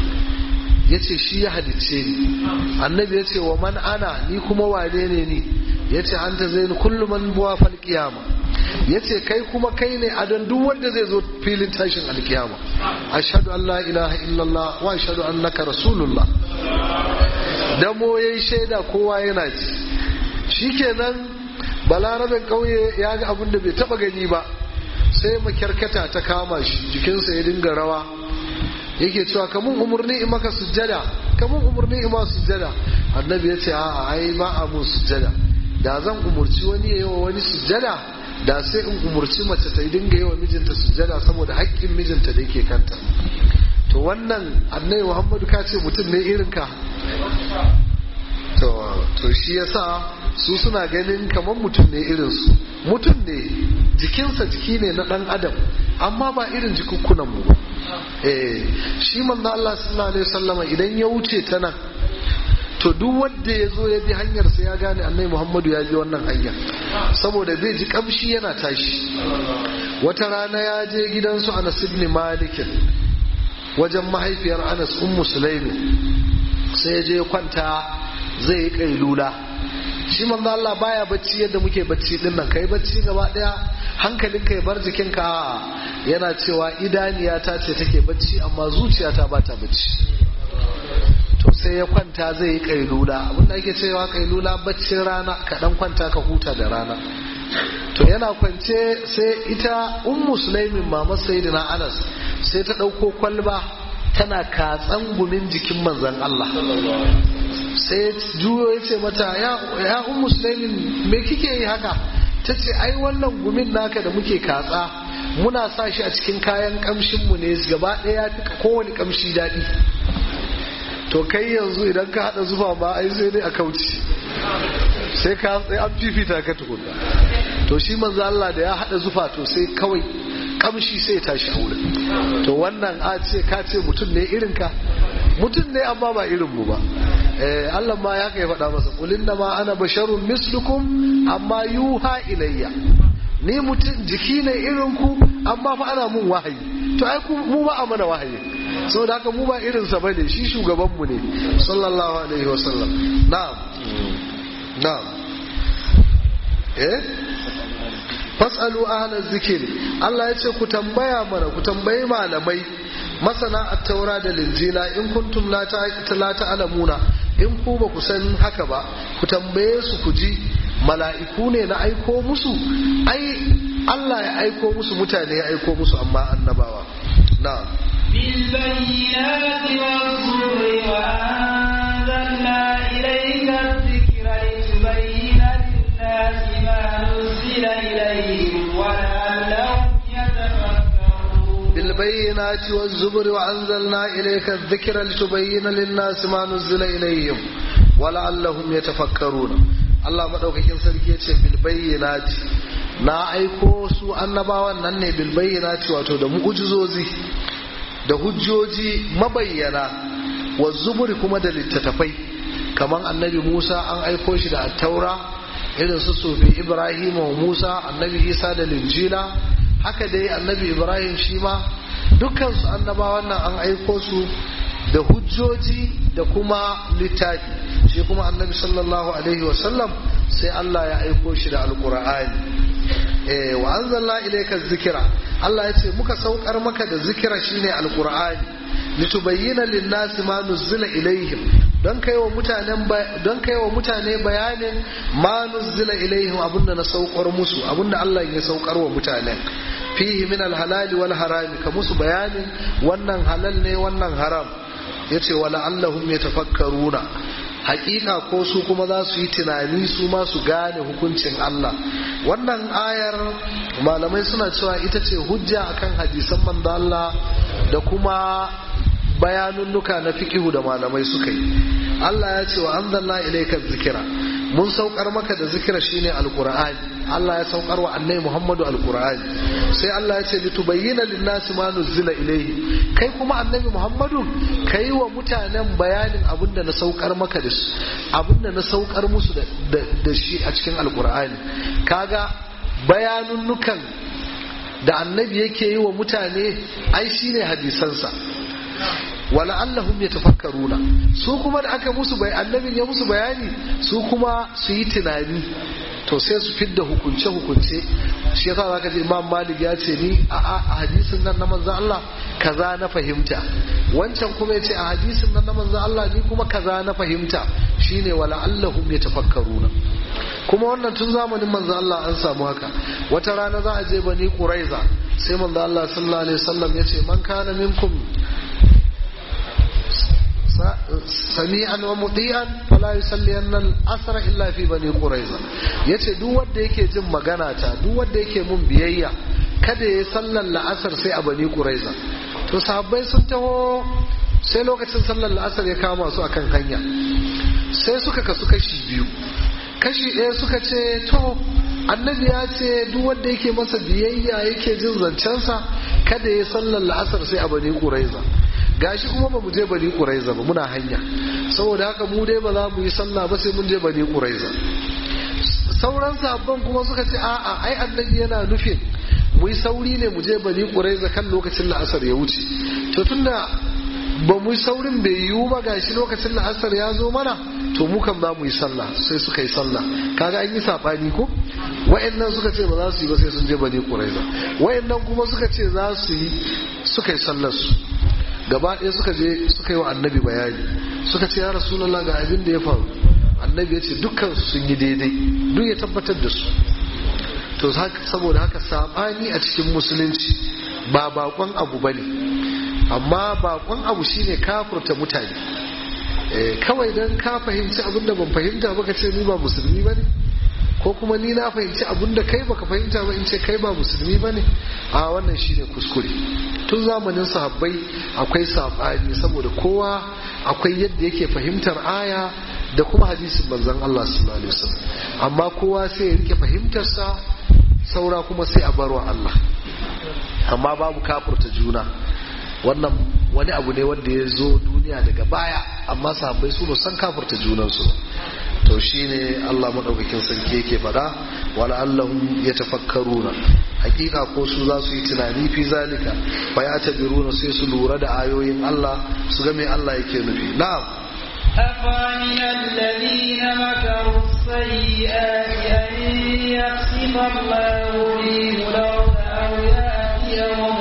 ya ce shi ya halicce ni annabi ya ce wa man ana ni kuma wane ne ni ya ce an ta zai ni kullum man buwa fal kiyama ya ce kai kuma kai ne a don duk wanda zai zo filin tashin alkiyama ashhadu an la ilaha illallah wa ashhadu annaka rasulullah damo yayi shaida kowa yana ji shikenan balarabin kauye ya ga abin da bai taba gani ba sai makyarkata ta kama shi jikinsa ya dinga rawa yake cewa kamun umarni in maka sujjada kamun umarni in ma sujjada annabi ya ce a'a ai ba a mun sujjada da zan umurci wani ya yi wa wani sujjada da sai in umurci mace ta dinga yi wa mijinta sujjada saboda haƙƙin mijinta da yake kanta to wannan annabi muhammadu ka ce mutum ne irin ka to shi yasa su suna ganin kamar mutum ne irinsu mutum ne jikinsa jiki ne na ɗan adam amma ba irin jikukkunan mu ba eh shi manzo Allah sallallahu alaihi wasallama idan ya wuce ta nan to duk wanda ya zo ya bi hanyar sa ya gane annabi Muhammadu ya bi wannan hanyar saboda zai ji kamshi yana tashi wata rana ya je gidansu Anas ibn Malik wajen mahaifiyar Anas ummu Sulaimi sai ya je kwanta zai yi kailula shi manzo Allah baya bacci yadda muke bacci din nan kai bacci gaba daya hankalin ka ya bar jikin ka yana cewa idaniya ta ce take bacci amma zuciyata ba ta bacci to sai ya kwanta zai yi kailula abinda ake cewa kailula baccin rana ka dan kwanta ka huta da rana to yana kwance sai ita ummu sulaimin mama sayyidina anas sai ta dauko kwalba tana katsan gumin jikin manzon Allah sai juyo ya ce mata ya un musulmin me kike yi haka ta ce ai wannan gumin naka da muke katsa muna sa shi a cikin kayan kamshinmu ne gaba ɗaya fi kowane kamshi daɗi to kai yanzu idan ka haɗa zufa ba ai sai dai a kauci sai ka sai an fifita ka tukunna to shi manzo Allah da ya haɗa zufa to sai kawai kamshi sai ya tashi a wurin to wannan a ce ka ce mutum ne irin ka mutum ne amma ba irin mu ba eh Allah ma ya kai faɗa masa kulin da ma ana basharun mislukum amma yuha ilayya ni mutum jiki ne irin ku amma fa ana mun wahayi to ai ku mu ba a mana wahayi saboda haka mu ba irin sa bane shi shugaban mu ne sallallahu alaihi wasallam na'am na'am eh fasalu ahla zikiri Allah ya ce ku tambaya mana ku tambayi malamai masana at-taura da linjila in kuntum la ta'lamuna in ku ba ku san haka ba ku tambaye su ku ji mala'iku ne na aiko musu ai Allah ya aiko musu mutane ya aiko musu amma annabawa na'am بالبينات والزبر وأنزلنا إليك الذكر لتبين للناس ما نزل إليهم ولعلهم بالبينات والزبر وأنزلنا إليك الذكر لتبين للناس ما نزل إليهم ولعلهم يتفكرون Allah maɗaukakin sarki ya ce bilbayyanati na aiko su annabawan nan ne bilbayyanati wato da mu'ujizozi da hujjoji mabayyana wa zuburi kuma da littattafai kamar annabi Musa an aiko shi da taura irin su sufi Ibrahim wa Musa annabi Isa da linjila haka dai annabi Ibrahim shi ma dukkan su annabawan nan an aiko su da hujjoji da kuma littafi shi kuma annabi sallallahu alaihi wasallam sai Allah ya aiko shi da alkur'ani eh wa anzalna ilayka zikira Allah ya ce muka saukar maka da zikira shine alkur'ani litubayyana lin-nasi ma nuzila ilaihim don kai wa mutanen don kai wa mutane bayanin ma nuzila ilaihim abinda na saukar musu abinda Allah ya saukar wa mutanen fihi min al-halali wal harami ka musu bayanin wannan halal ne wannan haram yace wala allahum yatafakkaruna hakika ko su kuma za su yi tunani su ma su gane hukuncin Allah wannan ayar malamai suna cewa ita ce hujja akan hadisan manzo Allah da kuma bayanunnuka na fiqihu da malamai suka yi Allah ya ce wa anzalna ilayka zikira mun saukar maka da zikira shine alqur'ani Allah ya saukar wa annabi Muhammadu alqur'ani sai Allah ya ce litubayyana lin-nasi ma nuzila ilayhi kai kuma annabi Muhammadu kai wa mutanen bayanin abinda na saukar maka da su abinda na saukar musu da shi a cikin alqur'ani kaga bayanunnukan da annabi yake yi wa mutane ai shine hadisansa wala allahum yatafakkaruna su kuma da aka musu bai annabin ya musu bayani su kuma su yi tunani to sai su fidda hukunce hukunce shi yasa zaka ji imam malik ya ce ni a hadisin nan na manzon Allah kaza na fahimta wancan kuma ya ce a hadisin nan na manzon Allah ni kuma kaza na fahimta shine wala allahum yatafakkaruna kuma wannan tun zamanin manzon Allah an samu haka wata rana za a je bani quraiza sai manzon Allah sallallahu alaihi wasallam ya ce man kana minkum sami'an wa muti'an fala yusalliyanna al-asr illa fi bani quraiza yace duk wanda yake jin magana ta duk wanda yake mun biyayya kada ya sallar la'asar sai a bani quraiza to sahabbai sun taho sai lokacin sallar la'asar ya kama su akan hanya sai suka kasu kashi biyu kashi ɗaya suka ce to annabi ya ce duk wanda yake masa biyayya yake jin zancensa kada ya sallar la'asar sai a bani quraiza gashi kuma ba mu je bani quraiza ba muna hanya saboda haka mu dai ba za mu yi sallah ba sai mun je bani quraiza sauran sabon kuma suka ce a'a ai annabi yana nufin mu yi sauri ne mu je bani quraiza kan lokacin la'asar ya wuce to tunda ba mu yi saurin bai yiwu ba gashi lokacin la'asar ya zo mana to mu kan za mu yi sallah sai suka yi sallah kaga an yi sabani ko wa'annan suka ce ba za su yi ba sai sun je bani quraiza wa'annan kuma suka ce za su yi suka yi sallar su gaba ɗaya suka je suka yi wa annabi bayani suka ce ya rasulallah ga abin da ya faru annabi ya ce dukkan su sun yi daidai duk ya tabbatar da su to saboda haka saɓani a cikin musulunci ba bakon abu ba ne amma bakon abu shine kafurta mutane kawai don ka fahimci abin da ban fahimta ba ka ce ni ba musulmi ba ne ko kuma ni na fahimci abin da kai baka fahimta ba in ce kai ba musulmi ba ne a wannan shine kuskure tun zamanin sahabbai akwai saɓani saboda kowa akwai yadda yake fahimtar aya da kuma hadisin manzon Allah sallallahu alaihi wasallam amma kowa sai ya rike fahimtarsa saura kuma sai a barwa Allah amma babu kafurta juna wannan wani abu ne wanda ya zo duniya daga baya amma sahabbai su ba san kafurta junansu to shine Allah madaukakin sarki yake fada wala allahum yatafakkaruna hakika ko su za su yi tunani fi zalika fa ya tabiruna sai su lura da ayoyin Allah su ga me Allah yake nufi na'am أفمن الذين مكروا السيئات أن يخسف الله بهم الأرض أو يأتيهم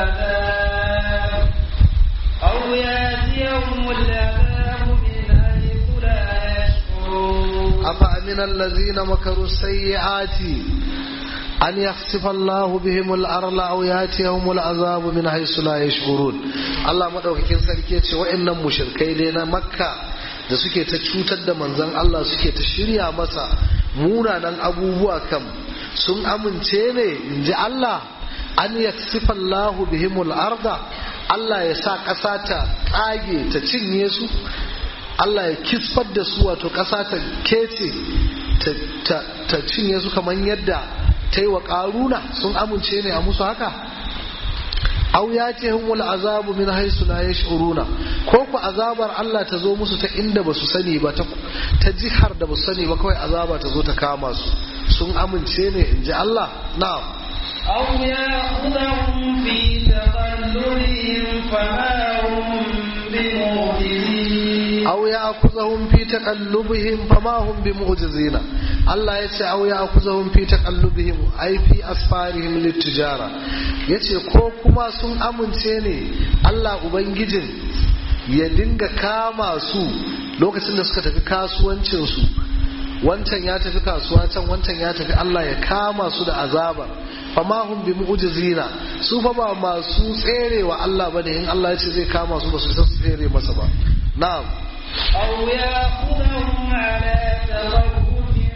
العذاب أو يأتيهم العذاب من حيث لا يشعرون أفأمن الذين مكروا السيئات أن يخسف الله بهم الأرض أو يأتيهم العذاب من حيث لا يشعرون الله مدوكين sarki ce wa'annan mushrikai ne na Makka da suke ta cutar da manzon Allah suke ta shirya masa munanan abubuwa kam sun amince ne inji Allah an yaksifa Allahu bihimul arda Allah ya sa ƙasa ta tsage ta cinye su Allah ya kisfar da su wato ƙasa ta kece ta cinye su kamar yadda ta yi wa ƙaruna sun amince ne a musu haka au ya ce humul azabu min haisu la yash'uruna ko ku azabar Allah ta zo musu ta inda basu sani ba ta jihar da basu sani ba kawai azaba ta zo ta kama su sun amince ne in ji Allah na'am أو يأخذهم في تقلبهم فما هم بمعجزين أو يأخذهم في تقلبهم فما هم بمعجزين Allah ya ce au ya akuzahum fi taqallubihim ai fi asfarihim littijara yace ko kuma sun amince ne Allah ubangijin ya dinga kama su lokacin da suka tafi kasuwancin su wancan ya tafi kasuwa can wancan ya tafi Allah ya kama su da azaba fama hum bi mu'jizina su fa ba masu tserewa Allah bane in Allah ya ce zai kama su ba su san tsere masa ba na'am أو يأخذهم على تخوف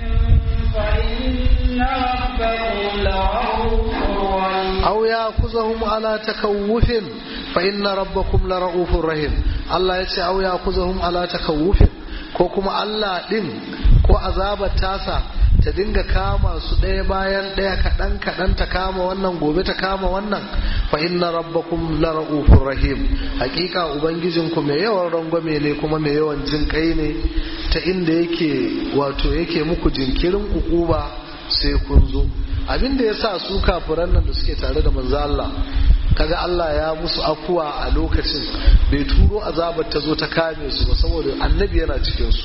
فإن ربهم لرؤوف رحيم أو يأخذهم على تكوف فإن ربكم لرؤوف رحيم الله يتي أو يأخذهم على تكوف ko kuma Allah ɗin ko azabar tasa ta dinga kama su ɗaya bayan ɗaya kaɗan kaɗan ta kama wannan gobe ta kama wannan fa inna rabbakum la ra'ufur rahim hakika ubangijinku mai yawan rangwame ne kuma mai yawan jin kai ne ta inda yake wato yake muku jinkirin ukuba sai kun zo abin da ya sa su kafiran nan da suke tare da manzo Allah kaga Allah ya musu afuwa a lokacin bai turo azabar ta zo ta kame su ba saboda annabi yana cikin su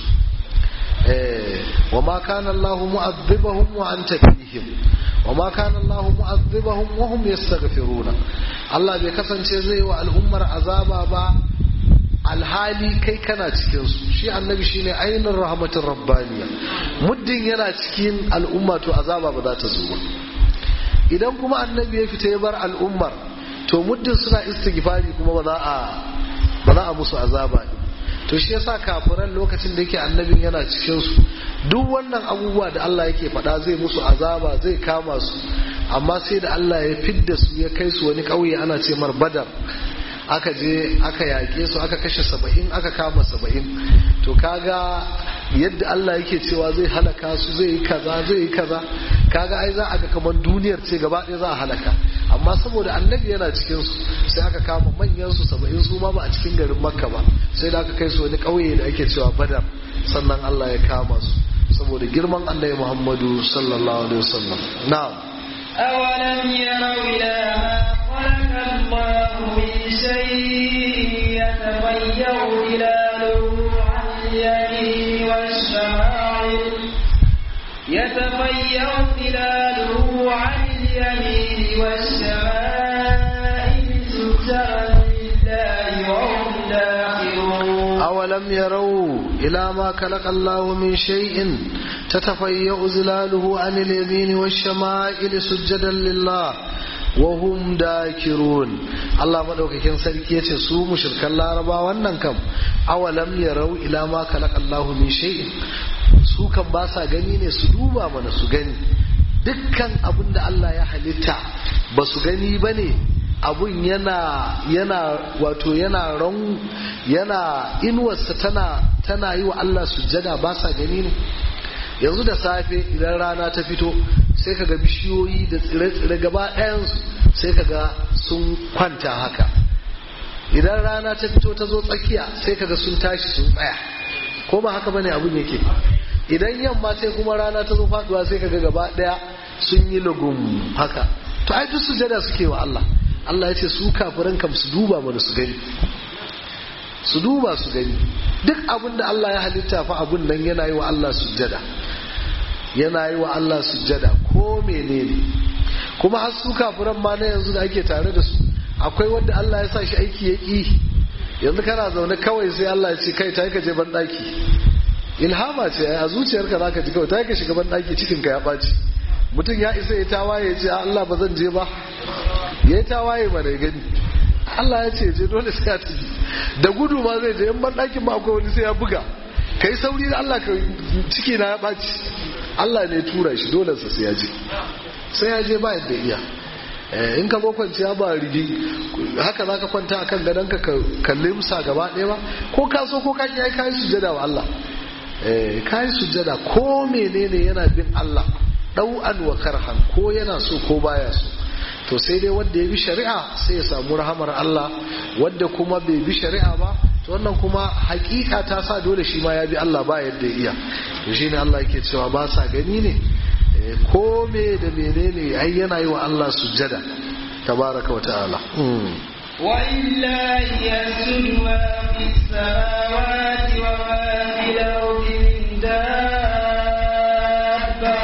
eh wa ma kana Allah mu'adhibahum wa anta fihim wa ma kana Allah mu'adhibahum wa hum yastaghfiruna Allah bai kasance zai wa al'ummar azaba ba alhali kai kana cikin su shi annabi shine ainihin rahmatin rabbaniya muddin yana cikin al'umma to azaba ba za ta zo ba idan kuma annabi ya fita ya bar al'ummar to muddin suna istighfari kuma ba za a ba za a musu azaba ne to shi yasa kafiran lokacin da yake annabin yana cikin su duk wannan abubuwa da Allah yake faɗa zai musu azaba zai kama su amma sai da Allah ya fidda su ya kai su wani ƙauye ana ce mar badar aka je aka yaƙe su aka kashe saba'in aka kama saba'in to kaga yadda Allah yake cewa zai halaka su zai yi kaza zai yi kaza kaga ai za a ga kamar duniyar ce gaba ɗaya za a halaka amma saboda annabi yana cikin su sai aka kama manyan su saba'in su ma ba a cikin garin makka ba sai da aka kai su wani ƙauye da ake cewa badar sannan Allah ya kama su saboda girman annabi Muhammadu sallallahu alaihi wasallam na'am أولم يروا إلى ما خلق الله من شيء يتغير ظلاله عن اليمين والشمائل يتغير ظلاله عن اليمين والشمائل سجدا لله وهم داخرون أولم يروا إلى ما خلق الله من شيء تتفيأ ظلاله عن اليمين والشمائل سجدا لله وهم داكرون Allah madaukakin sarki yace su mushrikan Laraba wannan kam awalam yarau ila ma khalaqallahu min shay'in su kan ba sa gani ne su duba mana su gani dukkan abin da Allah ya halitta ba su gani bane abun yana yana wato yana ran yana inuwarsa tana tana yi wa Allah sujjada ba sa gani ne yanzu da safe idan rana ta fito sai kaga bishiyoyi da tsire-tsire gaba ɗayansu sai kaga sun kwanta haka idan rana ta fito ta zo tsakiya sai kaga sun tashi sun tsaya ko ba haka bane abun yake idan yamma sai kuma rana ta zo faduwa sai kaga gaba ɗaya sun yi lugum haka to ai duk sujada suke wa Allah Allah ya ce su kafiran kam su duba mana su gani su duba su gani duk abin da Allah ya halitta fa abun nan yana yi wa Allah sujjada yana yi wa Allah sujjada ko menene kuma har su kafiran ma na yanzu da ake tare da su akwai wanda Allah ya sa shi aiki ya ki yanzu kana zaune kawai sai Allah ya ce kai ta ka je ban daki ilhama ce a zuciyarka zaka ji kawai ta ka shiga ban daki cikin ka ya baci mutum ya isa ya tawaye ya ce Allah ba zan je ba ya tawaye mana ya gani Allah ya ce je dole sai ya tafi da gudu ma zai je in ban ɗakin ma akwai wani sai ya buga kai sauri da Allah ka ciki na ya ɓaci Allah ne tura shi dole sa sai ya je sai ya je ba yadda iya in ka zo kwanciya ba rigi haka za ka kwanta akan gadon ka kalli musa gaba ɗaya ba ko ka so ko ka ki ai kai sujjada wa Allah eh kai sujjada ko menene yana bin Allah ɗau'an wa karhan ko yana so ko baya so to sai dai wanda ya bi shari'a sai ya samu rahamar Allah wanda kuma bai bi shari'a ba to wannan kuma hakika ta sa dole shi ma ya bi Allah ba yadda ya iya to shine Allah yake cewa ba sa gani ne ko me da menene ai yana yi wa Allah sujjada tabaraka wa ta'ala ولله يسجد ما في السماوات وما في الأرض من دابة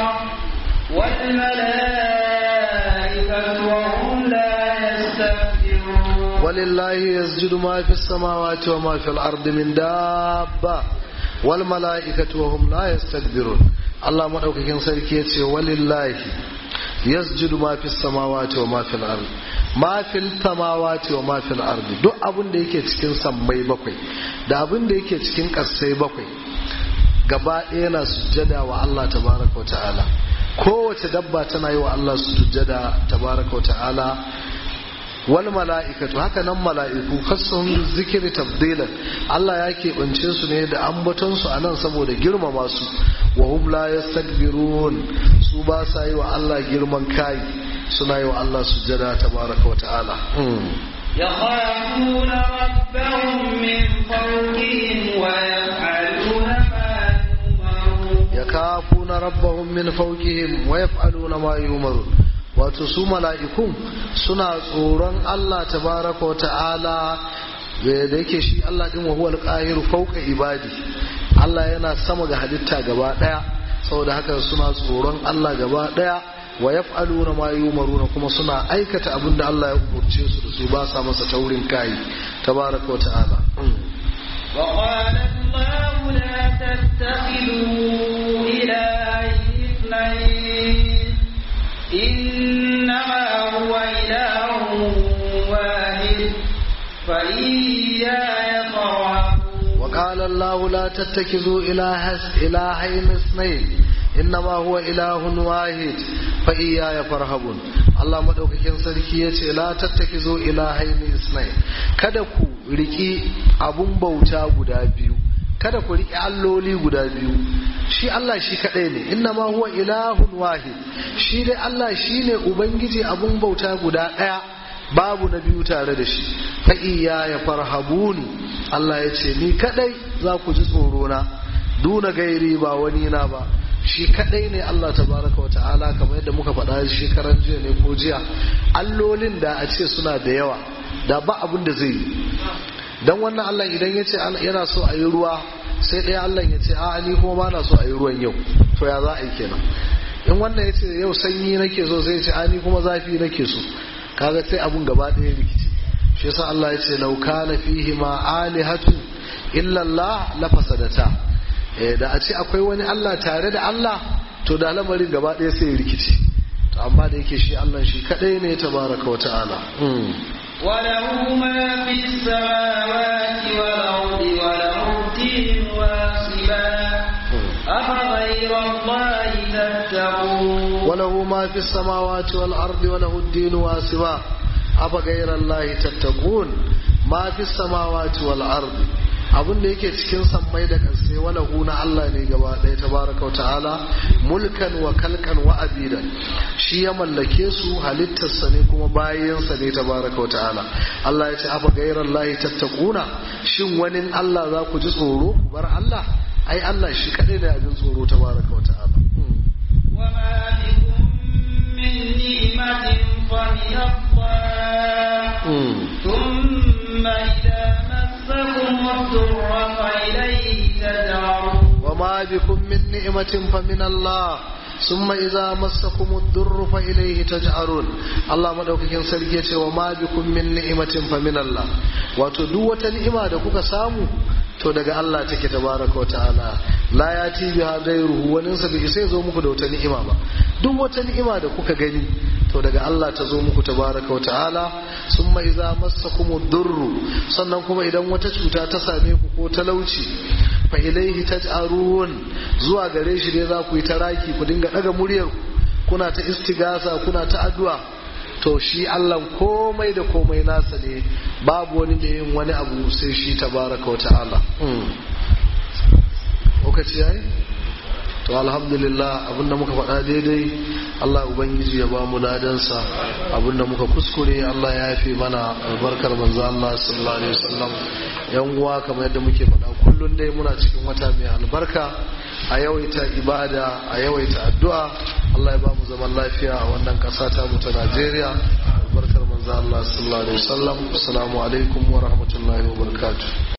والملائكة وهم لا يستكبرون ولله يسجد ما في السماوات وما في الأرض من دابة والملائكة وهم لا يستكبرون الله مدوكين سركي يتي ولله يسجد ما في السماوات وما في الأرض ما في السماوات وما في الأرض duk abin da yake cikin sammai bakwai da abin da yake cikin ƙasai bakwai gaba ɗaya yana sujjada wa Allah tabaraka wa ta'ala kowace dabba tana yi wa Allah sujjada tabaraka wa ta'ala wal mala'ikatu haka nan mala'iku kasan zikiri tabdilan Allah ya keɓance su ne da ambaton su anan saboda girmama su wa hum la yastakbirun su ba sa yi wa Allah girman kai suna yi wa Allah sujjada tabaraka wa ta'ala يخافون ربهم من فوقهم ويفعلون ما يؤمرون yakafuna rabbahum min fawqihim wa yaf'aluna ma yu'marun wato su mala'ikun suna tsoron Allah tabaraka wa ta'ala da yake shi Allah din wa huwal qahiru fawqa ibadi Allah yana sama ga halitta gaba daya saboda haka suna tsoron Allah gaba daya wa yaf'aluna ma yu'maruna kuma suna aikata abin da Allah ya umurce su da su ba sa masa taurin kai tabaraka wa ta'ala وقال الله لا تتخذوا إلهين اثنين إنما هو إله واحد فإياي فارهبون وقال الله لا تتخذوا إله إلهين اثنين إنما هو إله واحد فإياي فارهبون Allah madaukakin sarki ya ce la tattakizo ilahaini isnai kada ku riki abun bauta guda biyu kada ku riki alloli guda biyu shi Allah shi kadai ne inna ma huwa ilahun wahid shi dai Allah shine ubangiji abun bauta guda daya babu na biyu tare da shi fa iya ya farhabuni Allah ya ce ni kadai za ku ji tsoro na duna gairi ba wani na ba shi kadai ne Allah tabaraka wa ta'ala kamar yadda muka faɗa shekaran jiya ne ko jiya allolin da a ce suna da yawa da ba abin da zai yi dan wannan Allah idan ya ce yana so a yi ruwa sai ɗaya Allah ya ce a ni kuma ba na so a yi ruwan yau to ya za a yi kenan in wannan ya ce yau sanyi nake so sai ya ce a ni kuma zafi nake so kaga sai abun gaba ɗaya rikici shi yasa Allah ya ce law kana fihi ma alihatu illa Allah la fasadata eh da a ce akwai wani Allah tare da Allah to da lamarin gaba ɗaya sai ya rikici to amma da yake shi Allah shi kadai ne tabaraka wa ta'ala وله ما في السماوات والأرض وله الدين واصبا أفغير الله تتقون وله ما في السماوات والأرض وله الدين واسبا أفغير الله تتقون ما في السماوات والأرض abin da yake cikin sammai da ƙasai wala na Allah ne gaba ɗaya tabaraka ta'ala mulkan wa kalkan wa abidan shi ya mallake su halittarsa ne kuma bayansa ne tabaraka ta'ala Allah ya ce afa gairar lahi tattakuna shin wani Allah za ku ji tsoro ku bar Allah ai Allah shi kaɗai ne abin tsoro tabaraka ta'ala وما بكم من نعمة فمن الله ثم إذا مسكم الضر فإليه تجعرون وما بكم من نعمة فمن الله ثم إذا مسكم الضر فإليه تجعرون الله مدوكين sarki yace wa ma bikum min ni'matin fa min Allah wato duk wata ni'ima da kuka samu to daga Allah take tabaraka wa ta'ala la yati biha ghayruhu wani sa bai sai zo muku da wata ni'ima ba duk wata ni'ima da kuka gani to daga Allah ta zo muku tabaraka wa ta'ala summa idza massakumud durru sannan kuma idan wata cuta ta same ku ko talauci fa ilaihi taj'arun zuwa gare shi dai za ku yi taraki ku dinga daga muryar kuna ta istigasa kuna ta addu'a to shi Allah komai da komai nasa ne babu wani da yin wani abu sai shi tabaraka wa ta'ala lokaci yayi to alhamdulillah abinda muka faɗa daidai Allah ubangiji ya ba mu ladansa abinda muka kuskure Allah ya yafe mana albarkar manzo Allah sallallahu alaihi wasallam yan uwa kamar yadda muke faɗa kullun dai muna cikin wata mai albarka a yawaita ibada a yawaita addu'a Allah ya ba mu zaman lafiya a wannan ƙasa ta mu ta Najeriya albarkar manzo Allah sallallahu alaihi wasallam assalamu alaikum wa rahmatullahi wa barakatuh